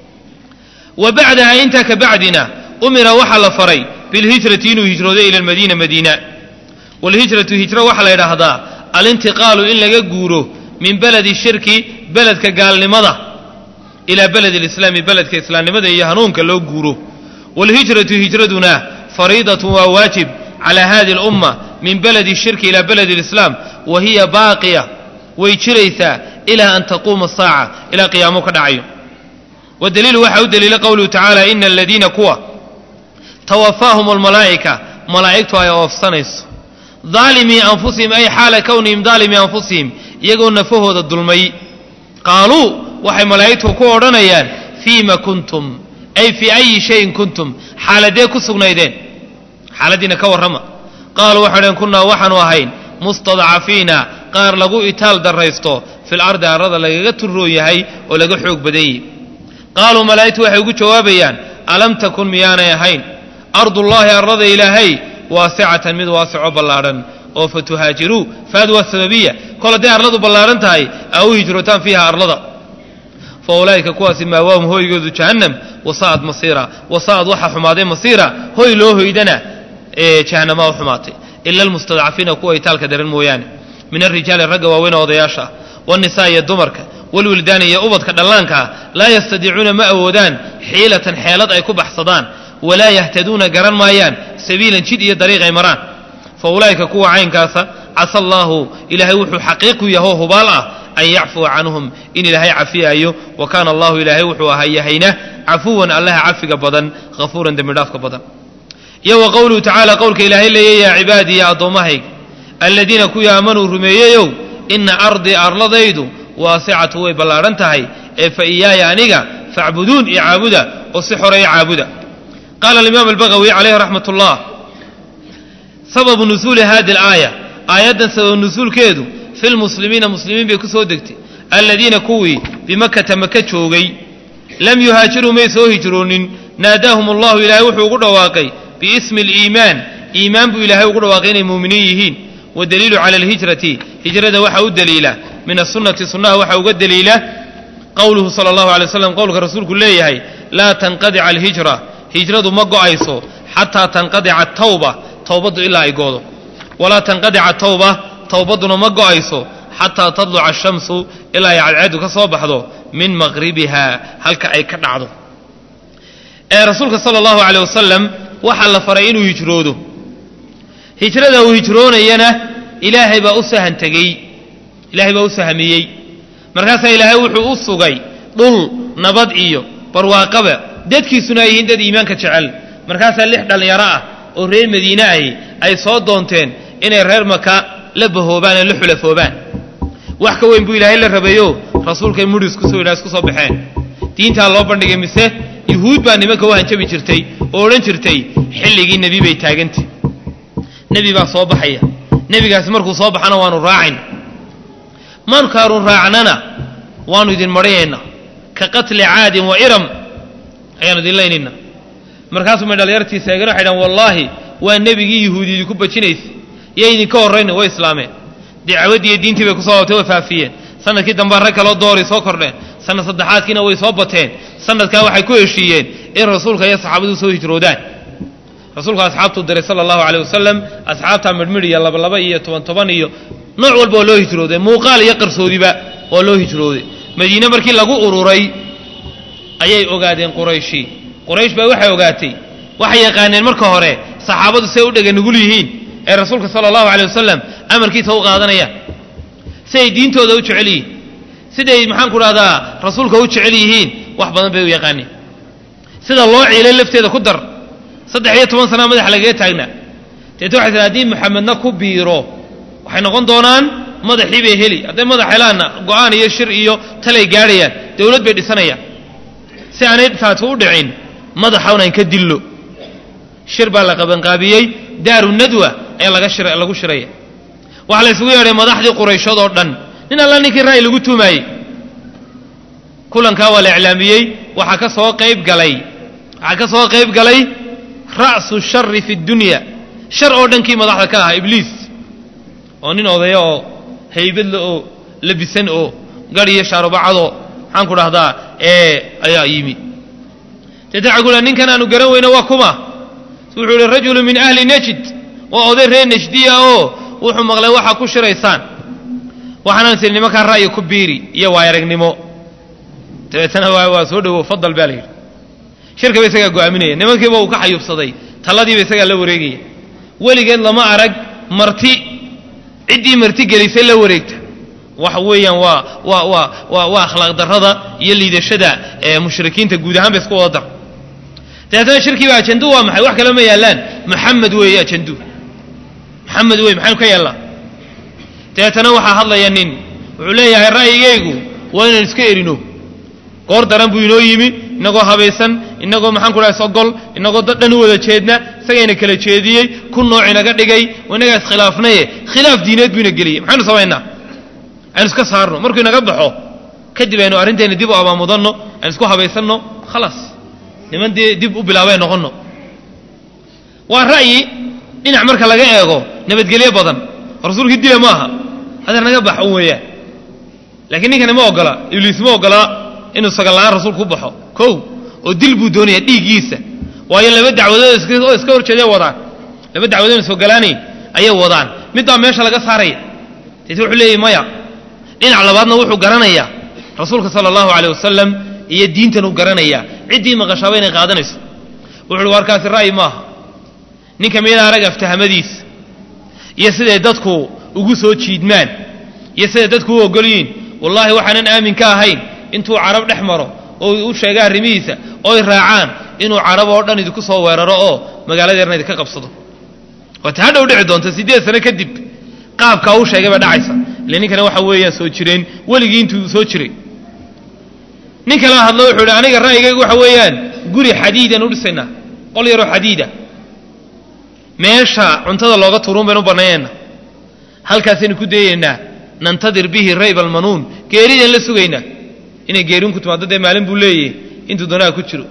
wa bacdaha intaa ka bacdina umira waxaa la faray bilhijrati inuu hijroodo ila almadiina madiina walhijratu hijro waxaa la yidhaahdaa alintiqaalu in laga guuro min beledi shirki beledka gaalnimada ilaa beledi lislaami beledka islaamnimada iyo hanuunka loo guuro walhijratu hijraduna fariidatun waa waajib calaa hadi lumma min beledi shirki ilaa beledi lislaam wa hiya baaqiya way jiraysaa ilaa an taquuma asaaca ilaa qiyaamo ka dhacayo wadaliilu waxaa u daliila qowluhu tacaala ina aladiina kuwa tawafaahum almalaa'ika malaa'igtu ay oofsanayso daalimii anfusihim ay xaala kownihim daalimii anfusihim iyagoo nafahooda dulmay qaaluu waxay malaa'igtu ku odhanayaan fiima kuntum ay fii ayi shayin kuntum xaaladee ku sugnaydeen xaaladdiina ka warrama qaaluu waxay dhaheen kunnaa waxaanu ahayn mustadcafiina qaar lagu itaal darraysto fil ardi arrada lagaga turroon yahay oo laga xoog badan yihi qaaluu malaa'igtu waxay ugu jawaabayaan alam takun miyaanay ahayn ardullaahi arlada ilaahay waasicatan mid waasico ballaadhan oo fa tuhaajiruu faad waa sababiya kol hadday arladu ballaadhan tahay aa u hijrootaan fiiha arlada fa ulaa'ika kuwaasi maawaahum hooygoodu jahannam wasa'ad masiira wasa'ad waxaa xumaaday masiira hoy loo hoydana ee jahannamaa u xumaatay ila almustadcafiina kuwa itaalka daran mooyaane min alrijaali ragga waaweyn oo odayaasha ah waannisaa iyo dumarka walwildaani iyo ubadka dhallaanka ah laa yastadiicuuna ma awoodaan xiilatan xeelad ay ku baxsadaan walaa yahtaduuna garan maayaan sabiilan jid iyo dariiq ay maraan fa ulaa'ika kuwa caynkaasa casa allaahu ilaahay wuxuu xaqiiqu yahoo hubaal ah an yacfuwa canhum in ilaahay cafiyaayo wa kaana allahu ilaahay wuxuu ahaa yahayna cafuwan allaha cafiga badan hafuuran dembidhaafka badan iyo wa qowluhu tacaala qowlka ilaahay leeya yaa cibaadii ya addoommahayg aladiina kuwii aamanuu rumeeyeyow ina ardii arladaydu waasicatu way ballaadhan tahay ee fa iyaaya aniga facbuduun iyo caabuda oo si xoreeya caabuda qaala alimaam albagawi calayhi raxmat ullah sababu nusuuli hadi alaaya aayaddan sabab nusuulkeedu fi lmuslimiina muslimiin bay ku soo degtay aladiina kuwii bimakata maka joogay lam yuhaajiruu may soo hijroonin naadaahum allahu ilaahay wuxuu ugu dhawaaqay biismi aliimaan iimaan buu ilaahay ugu dhawaaqay inay muuminiin yihiin wadaliilu cala alhijrati hijrada waxaa u daliila min asunati sunnaha waxaa uga daliila qowluhu sala allahu alay waslam qowlka rasuulku leeyahay laa tanqadica alhijra hijradu ma go'ayso xataa tanqadica tawba towbaddu ilaa ay goodo walaa tanqadica tawba towbadduna ma go'ayso xataa tadluca ashamsu ilaa ay cadceedu ka soo baxdo min maqribiha halka ay ka dhacdo ee rasuulka sala allahu aleyh wasalam waxaa la faray inuu hijroodo hijrada uu hijroonayana ilaahay baa u sahan tegey ilaahay baa u sahmiyey markaasaa ilaahay wuxuu u sugay dhul nabad iyo barwaaqaba dadkiisuna ay yihiin dad iimaanka jecel markaasaa lix dhallinyaro ah oo reer madiine ahi ay soo doonteen inay reer maka la bahoobaan ee la xulafoobaan wax ka weyn buu ilaahay la rabayo rasuulkay mudhi isku soo isku soo baxeen diintaa loo bandhigay mise yuhuud baa nimanka u hanjabi jirtay oo odhan jirtay xilligii nebi bay taagantay nebi baa soo baxaya nebigaasi markuu soo baxana waanu raacin markaanu raacnana waanu idin marhayaynaa ka qatli caadin wa iram ayaanu idin laynayna markaasuu may dhalinyartiisa eegana waxay dhahan wallaahi waa nebigii yuhuudi idinku bajinaysa iyo idinka horrayna way islaameen dacwaddii iyo diintii bay kusoo labtay way faafiyeen sanadkii dambaa rag kaloo dooray soo kordheen sanad saddexaadkiina way soo bateen sanadkaa waxay ku heshiiyeen in rasuulka iyo saxaabadu soo hijroodaan rasuulku asxaabtuu diray sala allahu caleyh wasalam asxaabtaa midhmidh iyo labalaba iyo toban toban iyo nooc walba oo loo hijrooday muuqaal iyo qarsoodiba oo loo hijrooday madiine markii lagu ururay ayay ogaadeen qurayshi quraysh baa waxay ogaatay waxay yaqaaneen marka hore saxaabadu say u dhega nugul yihiin ee rasuulka sala allahu caleyh wasalam amarkiisa u qaadanayaan siday diintooda u jecel yihiin siday maxaan ku dhahdaa rasuulka u jecel yihiin wax badan bay u yaqaaneen sida loo ciilay lafteeda ku dar saddex iyo toban sanaa madaxa lagaga taagnaa deeta waxay tii haddii maxamedna ku biiro waxay noqon doonaan madaxii bay heli hadday madax helaanna go-aan iyo shir iyo talay gaadhayaan dowlad bay dhisanayaan si aanay taasi u dhicin madaxawn aan ka dillo shir baa la qabanqaabiyey daaru nadwa ayaa laga shira lagu shiraya waxaa la isugu yeedhay madaxdii qurayshood oo dhan nin alla ninkii ra'yi lagu tuumaayey kulankaa waa la iclaamiyey waxaa ka soo qayb galay waxaa ka soo qayb galay ra'su shari fi dunya shar oo dhankii madaxda ka ahaa ibliis oo nin odaya oo haybadla oo labisan oo gadh iyo shaarubacadoo maxaan ku dhahdaa ee ayaa yimi deeta waxay ku dhaha ninkan aanu garan weyno waa kuma wuxuu yihi rajulu min ahli najd waa oday reer najdiya oo wuxuu maqlay waxaa ku shiraysaan waxaanaan siri nimankaa ra'yi ku biiri iyo waayaragnimo dabeetana waa soo dhowo fadal baa la yidhi shirkaba isagaa go'aaminaya nimankiiba uu ka xayuubsaday talladiiba isagaa la wareegaya weligeed lama arag marti ciddii marti gelisay la wareegta waxa weeyaan waa waa waa waa waa akhlaaq darrada iyo liidashada ee mushrikiinta guud ahaan ba isku wada dar dabeetana shirkiiba ajandu waa maxay wax kale ma yaallaan maxamed weeye ajandu maxamed wey maxaynu ka yeellaa dabeetana waxaa hadlaya nin wuxuu leeyahay ra'yigaygu waa inaan iska erino goor daran buu inoo yimi inagoo habaysan inagoo maxaan ku dhahay sogol inagoo dad dhan u wada jeedna isagayna kala jeediyey ku nooc inaga dhigay inagaa iskhilaafnaye khilaaf diineed buu ina geliyey maxaynu samaynaa aynu iska saarno markuu inaga baxo kadib aynu arrintayna dib u abaamudanno aynu isku habaysanno khalaas niman dee dib u bilaabay noqonno waa ra'yi dhinac marka laga eego nabadgelyo badan rasuulkii dila maaha hadeer naga bax un weeyaan laakiin ninkani ma ogola ibliis ma ogola inuu sagallaan rasuulku u baxo kow oo dil buu doonaya dhiiggiisa waayo laba dacwadood oo iska horjeeday wadaan laba dacwadood isogolaanayn ayay wadaan midbaa meesha laga saaraya deet wuxuu leeyahy maya dhinac labaadna wuxuu garanayaa rasuulka sala allahu caleyh wasalam iyo diintan uu garanayaa ciddii maqashaaba inay qaadanayso wuxu uhi warkaasi ra'yi maaha ninka miyada arag aftahamadiisa iyo siday dadku ugu soo jiidmaan iyo siday dadku u ogolyihiin wallaahi waxaanan aamin ka ahayn intuu carab dhex maro oo u sheega arrimihiisa ooy raacaan inuu carab oo dhan idinku soo weeraro oo magaaladeerna idinka qabsado waata hadhow dhici doonta siddeed sano kadib qaabkaa uu sheegay baa dhacaysa ile ninkana waxa weeyaan soo jireen weligii intuu soo jiray nin kala hadlo wuxuu idhi aniga ra'yigaygu waxa weeyaan guri xadiidan u dhisaynaa qol yaroo xadiida meesha cuntada looga turuun baynu u bannaynayna halkaasaynu ku dayaynaa nantadir bihi rayb almanuun geeridaan la sugaynaa inay geerin ku timaado dee maalin buu leeyahy intuu doonaha ku jiro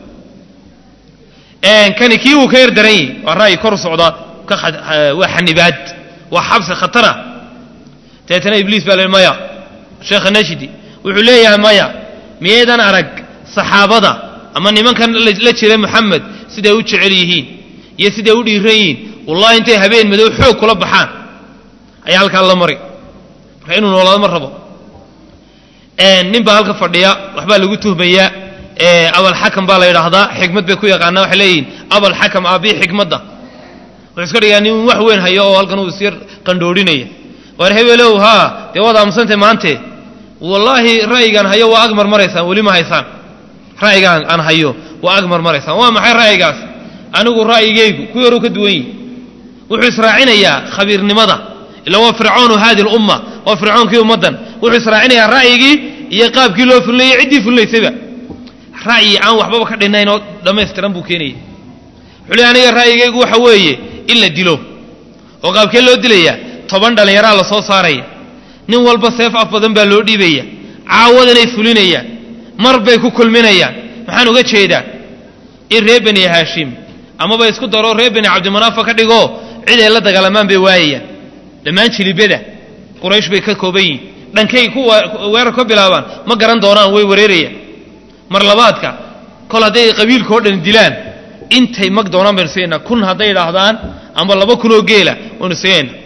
kani kii wuu ka yar daran yahy waa ra'yi kor socda waa xanibaad waa xabsi khatara dabeetana ibliis baa le maya sheekha nashidi wuxuu leeyahay maya miyaydaan arag saxaabada ama nimankan la jira moxamed siday u jecel yihiin iyo siday u dhiiran yihiin wallahi intay habeen madow xoog kula baxaan ayaa halkaa la mari marka inuu noolaado ma rabo nin baa halka fadhiya waxbaa lagu tuhmayaa abalxakam baa la yidhaahdaa xikmad bay ku yaqaanaa waxay leeyihiin abalxakam aabii xikmadda wuxuu iska dhigaa nin wax weyn hayo oo halkan uu isyar qandhoodhinaya waar hebelow haa dee waad aamusantay maante wallaahi ra'yigaan hayo waa ag marmaraysaan weli ma haysaan ra'yigaan aan hayo waa ag marmaraysaan waa maxay ra'yigaas anigu ra'yigaygu ku yaruu ka duwan yihi wuxuu israacinayaa khabiirnimada ila waa fircoonu haadi lumma waa fircoonkii ummaddan wuxuu israacinayaa ra'yigii iyo qaabkii loo fulinayay ciddii fulinaysayba ra'yi aan waxbaba ka dhinayn oo dhammaystiran buu keenayay wuxuu leey aniga ra'yigaygu waxa weeye in la dilo oo qaabkee loo dilayaa toban dhallinyaraa la soo saaraya nin walba seef af badan baa loo dhiibaya caawadanay fulinayaan mar bay ku kulminayaan maxaan uga jeedaa in reer beni haashim amaba isku daro reer beni cabdimanaafa ka dhigo cid ay la dagaalamaan bay waayayaan dhammaan jilibada quraysh bay ka kooban yihin dhankay ku weerar ka bilaabaan ma garan doonaan way wareerayaan mar labaadka kol hadday qabiilka oo dhan dilaan intay mag doonaan baynu siinaynaa kun hadday idhaahdaan amba laba kun oo geela waynu siinaynaa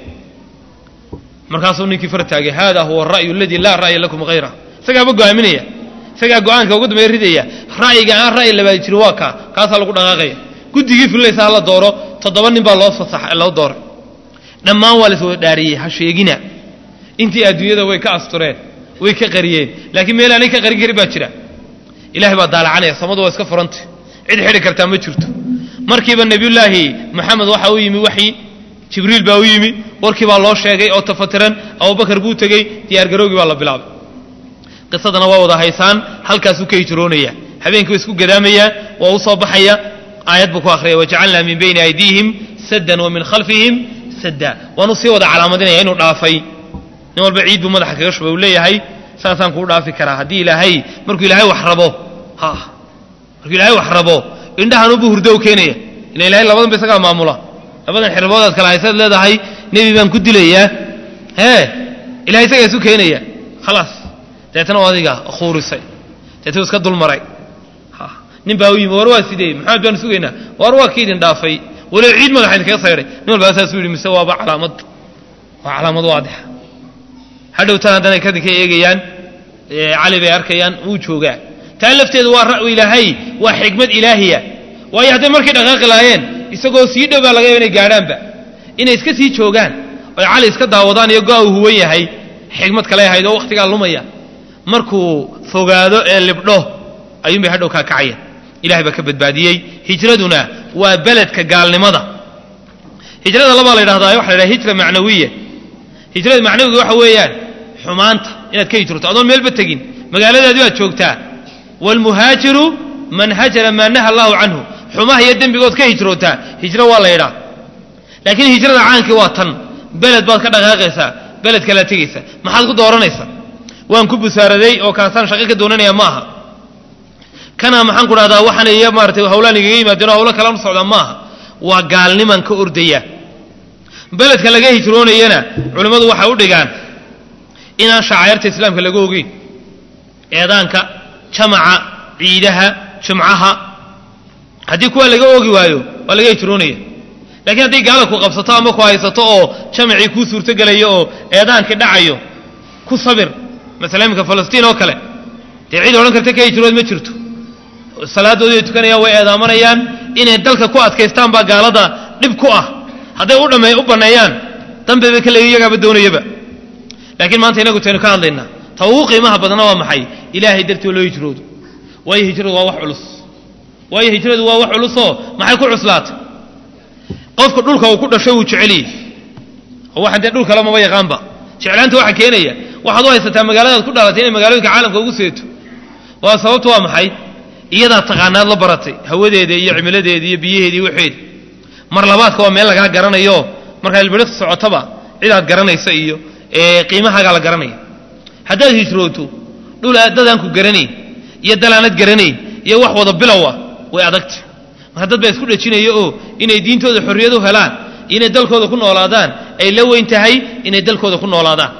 markaasuu ninkii far taagay hada huwa ara'yu aladii laa ra'ya lakum hayra isagaaba go'aaminaya isagaa go'aanka ugu dambeeya ridaya ra'yiga aan ra'yi labaadi jirin waa kaa kaasaa lagu dhaqaaqaya guddigii fulinaysa hala dooro toddoba nin baa loo fasax loo dooray dhammaan waa las wada dhaariyey ha sheegina intii adduunyada way ka astureen way ka qariyeen laakiin meel aanay ka qarin karin baa jira ilahay baa daalacanaya samadu waa iska furantay cid xidhi kartaa ma jirto markiiba nebiyullaahi moxamed waxa u yimi waxyi jibriil baa u yimi warkii baa loo sheegay oo tafatiran abubakar buu tegey diyaargaroogii baa la bilaabay qisadana waa wada haysaan halkaasuu ka hijroonaya habeenkii waa isku gadaamaya waa u soo baxaya aayad buu ku akhriyay wajacalnaa min bayni aydiihim saddan wa min khalfihim sadda waanu sii wada calaamadinaya inuu dhaafay nin walba ciid buu madaxa kaga shubay uu leeyahay saasaan kuu dhaafi karaa haddii ilaahay markuu ilaahay wax rabo ha markuu ilaahay wax rabo indhahanubu hurdo u keenaya ila ilahay labadan ba isagaa maamula labadan xirbood kale haysaad leedahay nebi baan ku dilayaa hee ilahay isagaa isu keenaya khalaas deetana u adiga khuurisay deetna iska dulmaray nin baa u yimi war waa sidee maxamed baanu sugaynaa war waa kii idin dhaafay walow ciid madaxa idinkaga sayray nin walbaa saasuu yidhi mise waaba calaamad waa calaamad waadixa hadhowtaan haddana kadin ka eegayaan cali bay arkayaan wuu joogaa taa lafteedu waa ra'yu ilaahay waa xikmad ilaahiya waayo hadday markay dhaqaaqi lahaayeen isagoo sii dhow baa laga yaba inay gaadhaanba inay iska sii joogaan oy cali iska daawadaan iyo go-a uu huwan yahay xikmad kale ahayd oo wakhtigaa lumaya markuu fogaado ee libdho ayuun bay hadhow kaa kacayaan ilahay baa ka badbaadiyey hijraduna waa beledka gaalnimada hijrada labaa la yidhahdaa waxa la yidhaha hijra macnawiya hijrada macnawiga waxa weeyaan xumaanta inaad ka hijroto adoon meelba tegin magaaladaadi baad joogtaa waalmuhaajiru man hajara maa naha allahu canhu xumaha iyo dembigood ka hijrootaa hijro waa la yidhaa laakiin hijrada caankii waa tan beled baad ka dhaqaaqaysaa beled kalaad tegaysaa maxaad ku dooranaysaa waan ku busaaraday oo kaasaan shaqo ka doonanaya ma aha kana maxaan ku dhahdaa waxaan iyo maaratay hawlaan igaga yimaadeen oo hawlo kalaan u socdaa ma aha waa gaalniman ka ordaya beledka laga hijroonayana culimmadu waxay u dhigaan inaan shacairta islaamka laga ogeyn eedaanka jamaca ciidaha jumcaha haddii kuwa laga oogi waayo waa laga hijroonaya lakiin hadday gaala ku qabsato ama ku haysato oo jamacii kuu suurtogelayo oo eedaankii dhacayo ku sabir masala iminka falastiin oo kale dee cid odhan karta ka hijrood ma jirto salaadoodii ay tukanayaan way eedaamanayaan inay dalka ku adkaystaan baa gaalada dhib ku ah hadday u dhame u banneeyaan dambeba ka leeyi iyagaaba doonayaba laakiin maanta inagu taynu ka hadlaynaa ta ugu qiimaha badana waa maxay ilaahay dartii loo hijroodo waayo hijradu waa wax culus waayo hijradu waa wax culusoo maxay ku cuslaatay qofka dhulka uu ku dhasho wuu jeceliyey oo waxaan dee dhul kale maba yaqaanba jeclaanta waxa keenaya waxaad u haysataa magaaladaad ku dhalatay inay magaalooyinka caalamka ugu seeto waa sababtu waa maxay iyadaa taqaanaad la baratay hawadeeda iyo cimiladeeda iyo biyaheeda iyo waxeeda mar labaadka waa meel lagaa garanayo markaad ilbiriqsi socotaba cidaad garanaysa iyo qiimahaagaa la garanaya haddaad hijrooto dhul dadaan ku garanayn iyo dalaanad garanayn iyo wax wada bilowa way adagta marka dad baa isku dhejinaya oo inay diintooda xorriyad u helaan inay dalkooda ku noolaadaan ay la weyn tahay inay dalkooda ku noolaadaan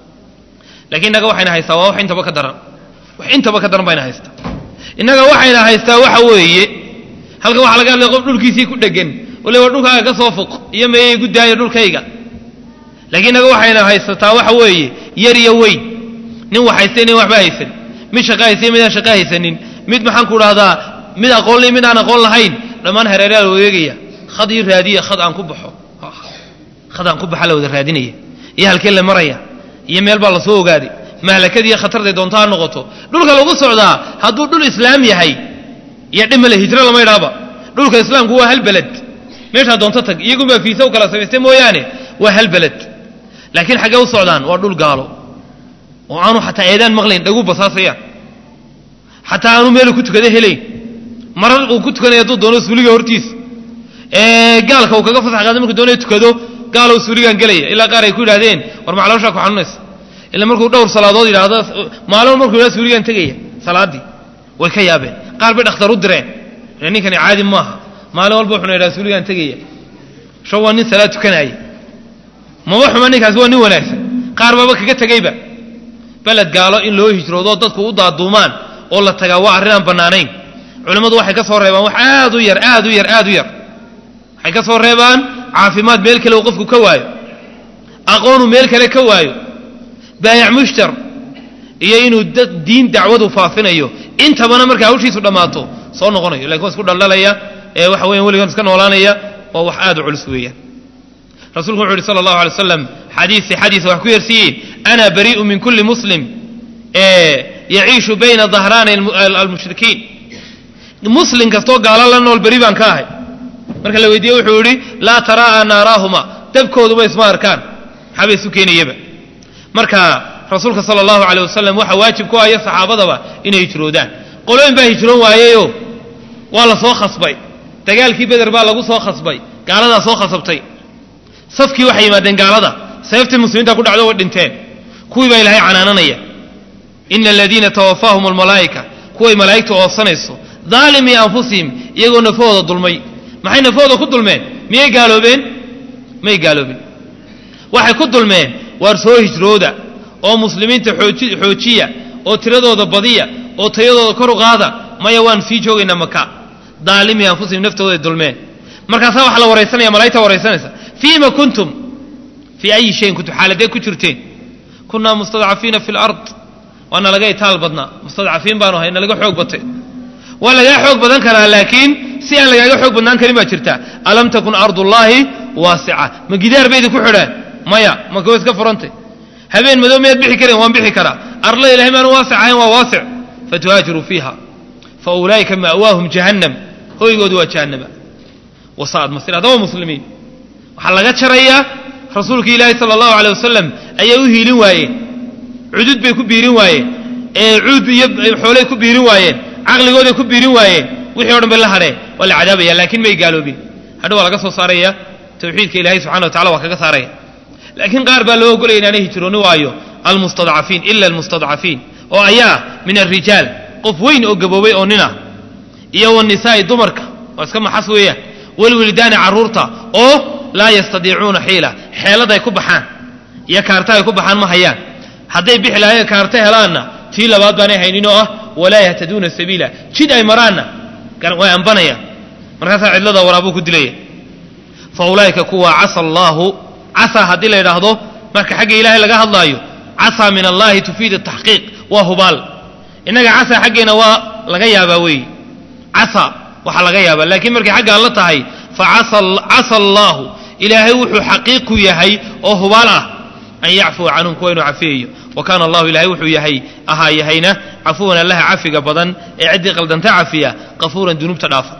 lakiin innaga waxayna haystaa waa wax intaba ka daran wax intaba ka daran bayna haystaa innaga waxayna haystaa waxa weeye halkan waxa laga hadlaya qof dhulkiisii ku dhegan ole waa dhulkaaga ka soo fuq iyo meeyay guddaayo dhulkayga laakiin innaga waxayna haysataa waxa weeye yar iyo weyn nin wax haysta nin waxba haysan mid shaqa haystay midaan shaqa haysanin mid maxaan ku dhahdaa mid aqoonlay mid aan aqoon lahayn dhammaan hareeraha la wareegaya khad ii raadiya khad aan ku baxo khad aan ku baxa la wada raadinaya iyo halkee la maraya iyo meel baa lasoo ogaaday mahlakad iyo khatarday doonto ha noqoto dhulka lagu socdaa hadduu dhul islaam yahay iyo dhimale hijro lama idhaaba dhulka islaamku waa hal beled meeshaa doonto tag iyagunbaa fiisa u kala samaystay mooyaane waa hal beled laakiin xaggee u socdaan waa dhul gaalo oo aanu xataa eedaan maqlayn dhagu basaasayaan xataa aanu meelu ku tukada helayn marar uu ku tukanaya hadduu doono suuliga hortiisa ee gaalka uu kaga fasax qaada markuu doonayo tukado gaalow suuligaan gelaya ilaa qaar ay ku yidhahdeen war macalooshaa ku xanuunaysa ila markuu dhowr salaadood yidhaahdo maalin markuu yidhahdo suuligaan tegaya salaaddii way ka yaabeen qaar bay dhakhtar u direen ninkani caadi maaha maalin walba wuxuna yidhahda suuligaan tegaya sho waa nin salaad tukanaaya maba xuma ninkaasi waa nin wanaagsan qaar baaba kaga tegayba beled gaalo in loo hijroodo dadku u daaduumaan oo la tagaa waa arrin aan bannaanayn culimmadu waxay ka soo reebaan wax aad u yar aad u yar aad u yar waxay ka soo reebaan caafimaad meel kale uu qofku ka waayo aqoonu meel kale ka waayo baayac mushtar iyo inuu dad diin dacwadu faafinayo intabana markaa hawshiisu dhammaato soo noqonayo lakin waa isku dhaldhalaya ee waxa weyan weligan iska noolaanaya waa wax aad u culus weeyaan rasuulku wuxu uhi sala allahu alay waslam xadiisi xadiisa wax ku yersiiyeen ana barii'u min kulli muslim yaciishu bayna dahraani almushrikiin muslim kastoo gaalo la nool beri baan ka ahay marka la weydiiye wuxuu yihi laa taraa'a naaraahuma dabkooduba isma arkaan maxaaba isu keenayaba marka rasuulka sala allahu aleyh wasalam waxaa waajib ku aya saxaabadaba inay hijroodaan qolooyin baa hijroon waayeyo waa la soo khasbay dagaalkii beder baa lagu soo khasbay gaaladaa soo khasabtay safkii waxay yimaadeen gaalada seeftii muslimiinta ku dhacdo way dhinteen kuwii baa ilaahay canaananaya ina aladiina tawafaahum almalaa'ika kuway malaa'igtu oobsanayso daalimii anfusihim iyagoo nafahooda dulmay maxay nafahooda ku dulmeen miyay gaaloobeen may gaaloobin waxay ku dulmeen waar soo hijrooda oo muslimiinta xoojiya oo tiradooda badiya oo tayadooda kor u qaada maya waan sii joogaynaa maka daalimii anfusihim naftooday dulmeen markaasaa waxaa la waraysanaya malaigta waraysanaysa fiima kuntum fii ayi shayin kuntum xaaladee ku jirteen kunaa mustadcafiina fi lard waa nalaga itaal badnaa mustadcafiin baanu ahay nalaga xoog batay waa lagaa xoog badan karaa laakiin si aan lagaaga xoog badnaan karin baa jirta alam takun ardullaahi waasica ma gidaar baydi ku xidhaan maya maka way iska furantay habeen madow miyaad bixi kareen waan bixi karaa arla ilahay maanu waasic ahayn waa waasic fatuhaajiruu fiiha fa ulaa'ika ma'waahum jahannam hoygoodu waa jahannama wasaad masir haddaba muslimiin waxaa laga jarayaa rasuulka ilaahi sala allahu aley wasalam ayay u hiilin waayeen cudud bay ku biirin waayeen ee cuud iyo xoolay ku biirin waayeen caqligooday ku biirin waayeen wixii o dhan bay la hadheen waa la cadaabaya laakiin may gaaloobin hadha waa laga soo saaraya tawxiidka ilahay subxana wa tacala waa kaga saaraya laakiin qaar baa loo ogolaya inaanay hijrooni waayo almustadcafiin ila almustadcafiin oo ayaa min alrijaal qof weyn oo gaboobay oo nin ah iyo wanisaa'i dumarka waa iska maxas weeyaan walwildaani carruurta oo laa yastadiicuuna xiila xeeladay ku baxaan iyo kaarta ay ku baxaan ma hayaan hadday bixi lahayen kaarta helaanna tii labaad baanay haynin oo ah walaa yahtaduuna sabiila jid ay maraanna way ambanayaan markaasaa cidlada waraabuu ku dilaya fa ulaa'ika kuwa casa allaahu casaa haddii la yidhaahdo marka xagga ilaahay laga hadlaayo casaa min allahi tufiid ataxqiiq waa hubaal innaga casaa xaggeena waa laga yaabaa weeye casa waxaa laga yaabaa laakiin markay xagga alla tahay fa casa allaahu ilaahay wuxuu xaqiiq ku yahay oo hubaal ah an yacfuwa canhum kuwa inuu cafiyayo wa kaana allahu ilahay wuxuu yahay ahaa yahayna cafuwan allaha cafiga badan ee ciddii qaldanta cafiya qafuuran dunuubta dhaafa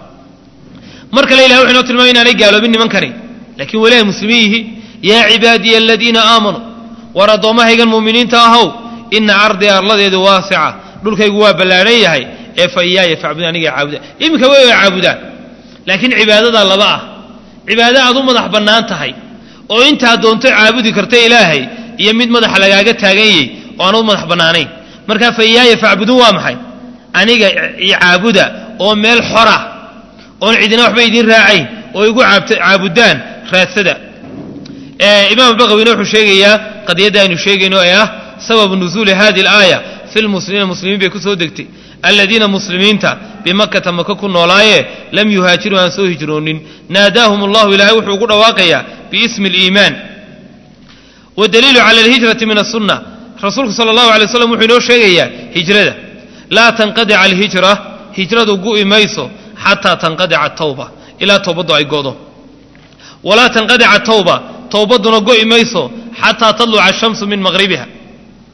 mar kale ilahay wuxu inoo tilmaamay inaanay gaaloobin nimankani laakiin weli ay muslimiin yihiin yaa cibaadiya aladiina aamanuu war addoommahaygan mu'miniinta ahow ina ardii arladeedu waasica dhulkaygu waa ballaadhan yahay ee fa iyaaya facbudun aniga caabudaan iminka way way caabudaan laakiin cibaadadaa laba ah cibaado aad u madax bannaan tahay oo intaa doonto caabudi karta ilaahay iyo mid madaxa lagaaga taagan yahy oo aan u madax bannaanayn markaa fa iyaaya facbuduun waa maxay aniga caabuda oo meel xora oon cidina waxba idiin raacayn oo igu caabudaan raadsada imaam baqawina wuxuu sheegayaa qadiyadda aynu sheegayno ee ah sababu nusuuli hadi alaaya fi lmuslimiina muslimiin bay ku soo degtay aladiina muslimiinta bimakata maka ku noolaaye lam yuhaajiruu aan soo hijroonin naadaahum allahu ilaahay wuxuu ugu dhawaaqayaa biismi aliimaan wadaliilu cala alhijrati min asunna rasuulku sala allahu alay waslam wuxuu inoo sheegayaa hijrada laa tanqadica alhijra hijradu gu'i mayso xataa tanqadica tawba ilaa towbaddu ay go'do walaa tanqadica tawba towbadduna go'i mayso xataa tadluca ashamsu min maqhribiha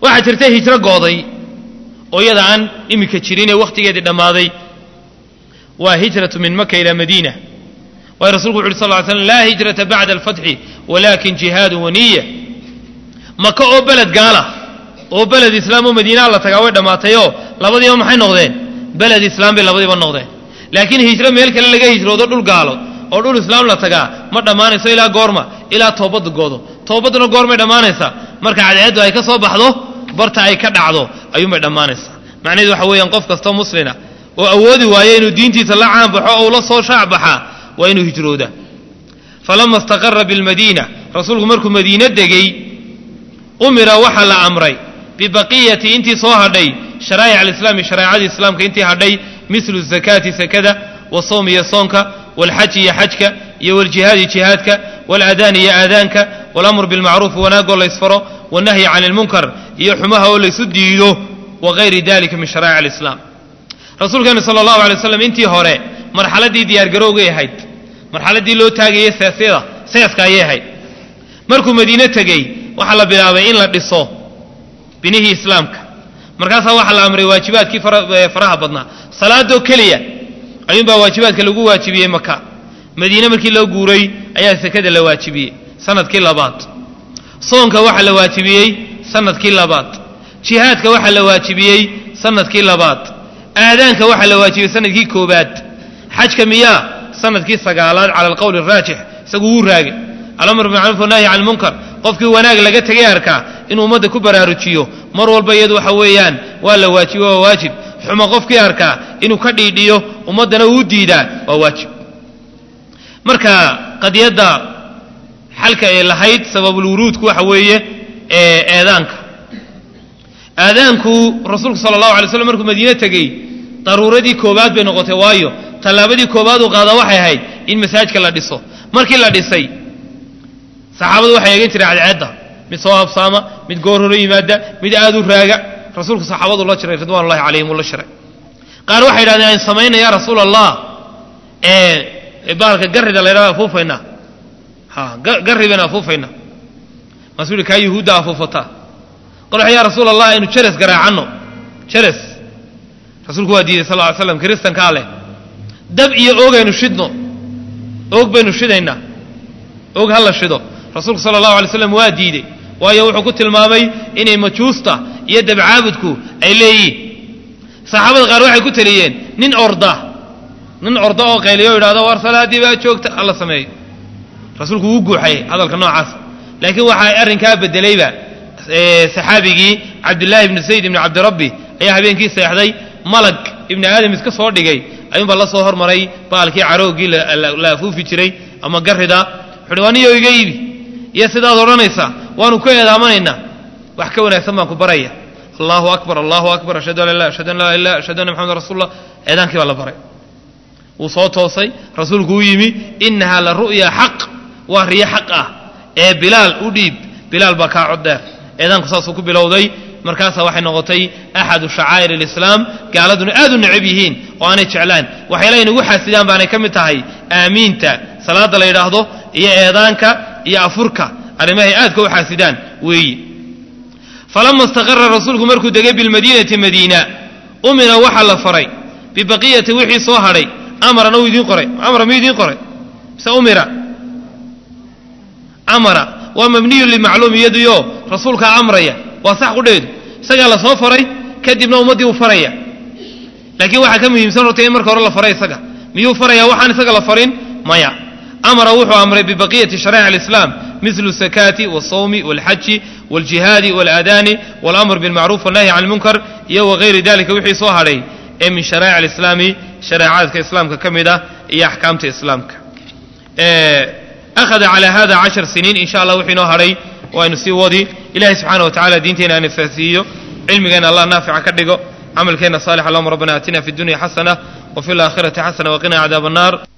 waxaa jirta hijro gooday oo iyada aan iminka jirin ee wakhtigeedii dhammaaday waa hijratu min maka ilaa madiina waayo rasulku wuxu uhi sal ly slam laa hijrata bacda alfatxi walaakin jihaadu waniya maka oo beled gaala oo beled islaam oo madiinaa la tagaa way dhammaatayoo labadiiba maxay noqdeen beled islaam bay labadiiba noqdeen laakiin hijro meel kale laga hijroodo dhul gaalo oo dhul islaam la tagaa ma dhammaanayso ilaa goorma ilaa toobadda goodo toobadduna goormay dhammaanaysaa marka cadceeddu ay ka soo baxdo barta ay ka dhacdo ayuunbay dhammaanaysaa macnaheedu waxa weeyaan qof kastoo muslina oo awoodi waayo inuu diintiisa la caanbaxo oo ula soo shaacbaxaa waa inuu hijrooda falama istaqara bilmadiina rasuulku markuu madiine degey umira waxaa la amray bibaqiyati intii soo hadhay sharaa'ic alislaami shareecadii islaamka intii hadhay mislu zakaati sakada wasawm iyo soonka walxaji iyo xajka iyo waljihaadi jihaadka waalaadaani iyo aadaanka walamru bilmacruufi wanaagoo laysfaro wanahyi can ilmunkar iyo xumaha oo laysu diido wagayri dalika min sharaa'ic alislaam rasuulkeenu sala allahu alay waslam intii hore marxaladdii diyaargarowgay ahayd marxaladdii loo taagayey seesyada seeska ayay ahayd markuu madiine tegey waxaa la bilaabay in la dhiso binihii islaamka markaasaa waxaa la amray waajibaadkii faraha badnaa salaadoo keliya ayuunbaa waajibaadka lagu waajibiyey maka madiine markii loo guuray ayaa sekada la waajibiyey sanadkii labaad soonka waxaa la waajibiyey sanadkii labaad jihaadka waxaa la waajibiyey sanadkii labaad aadaanka waxaa la waajibiyey sanadkii koobaad xajka miyaa sanadkii sagaalaad cala alqowli araajix isagu wuu raagay alamr bimacruuf wanahyi can lmunkar qofkii wanaag laga tegay arkaa inuu ummadda ku baraarujiyo mar walba iyadu waxa weeyaan waa la waajibo waa waajib xumo qofkii arkaa inuu ka dhiidhiyo ummaddana uu diidaa waa waajib marka qadiyadda xalka ay lahayd sababulwuruudku waxa weeye ee eedaanka aadaanku rasuulku sala allahu alay slam markuu madiine tegey daruuradii koobaad bay noqotay waayo tallaabadii koobaad uu qaadaa waxay ahayd in masaajidka la dhiso markii la dhisay saxaabadu waxay eegan jireen cadceedda mid soo habsaama mid goor hore yimaada mid aad u raaga rasuulku saxaabadu la jiray ridwanullahi calayhim uu la shiray qaar waxay yidhahdeen aan samayna yaa rasuul allah ee bahalka garrida la yidhahdo afuufaynaa ha garri bayna afuufaynaa maasuu yihi kaa yuhuudda afuufataa qol waxa yaa rasuul allah aynu jeres garaacanno jeres rasuulku waa diiday sal ly slam kiristankaa leh dab iyo oogaynu shidno oog baynu shidaynaa oog ha la shido rasuulku sala allahu alay slam waa diidey waayo wuxuu ku tilmaamay inay majuusta iyo dabcaabudku ay leeyihiin saxaabada qaar waxay ku taliyeen nin orda nin orda oo qayliyo o yidhahdo war salaaddii baa joogta hala sameeyo rasuulku wuu guuxayay hadalka noocaas laakiin waxaa arrinkaa bedelayba saxaabigii cabdillaahi ibni sayd ibni cabdirabbi ayaa habeenkii seexday malag ibni aadam iska soo dhigay ayuunbaa la soo hormaray baalkii carooggii la afuufi jiray ama garrida wuxuuhi aniyo iga iibi iyo sidaad odhanaysaa waanu ku eedaamanaynaa wax ka wanaagsan baan ku baraya allahu akbar allahu akbar ashhadu an la ilah ashhadu an laa ilah ashhadu anna maxamed rasuulullah eedaankii baa la baray wuu soo toosay rasuulku u yimi innahaa la ru'ya xaq waa riyo xaq ah ee bilaal u dhiib bilaal baa kaa cod dheer eedaanku saasuu ku bilowday markaasaa waxay noqotay axadu shacaa'ir alislaam gaaladuna aad u necab yihiin oo aanay jeclaan waxyaala inugu xaasidaan baanay ka mid tahay aamiinta salaadda la yidhaahdo iyo eedaanka iyo afurka arrimahay aadka u xaasidaan weeyi falama istaqara rasuulku markuu degay bilmadiinati madiina umira waxaa la faray bibaqiyati wixii soo hadhay amarana uu idiin qoray amara miyuu idiin qoray mise umira amara waa mabniyun limacluum iyadiyo rasuulkaa amraya waa sax qudheedu isagaa la soo faray kadibna ummaddii uu faraya laakiin waxaa ka muhiimsan horta in marka hore la faray isaga miyuu faraya waxaan isaga la farin maya amara wuxuu amray bibaqiyati sharaa'ic alislaam mislu sakaati walsawmi walxaji waljihaadi walaadaani walamr bilmacruuf walnahyi can lmunkar iyo wagayri dalika wixii soo hadhay ee min sharaa'ic alislaami shareecaadka islaamka ka mid ah iyo axkaamta islaamka akhada calaa hada cashar siniin in sha allah wixii noo hadhay waynu sii wadi ilahay subxaana wa tacala diinteena aan faasiiyo cilmigeenna allah naafica ka dhigo camalkeenna saalix allahuma rabbana aatina fi dunya xasana wa fi laakhirati xasana waqina cadaab annar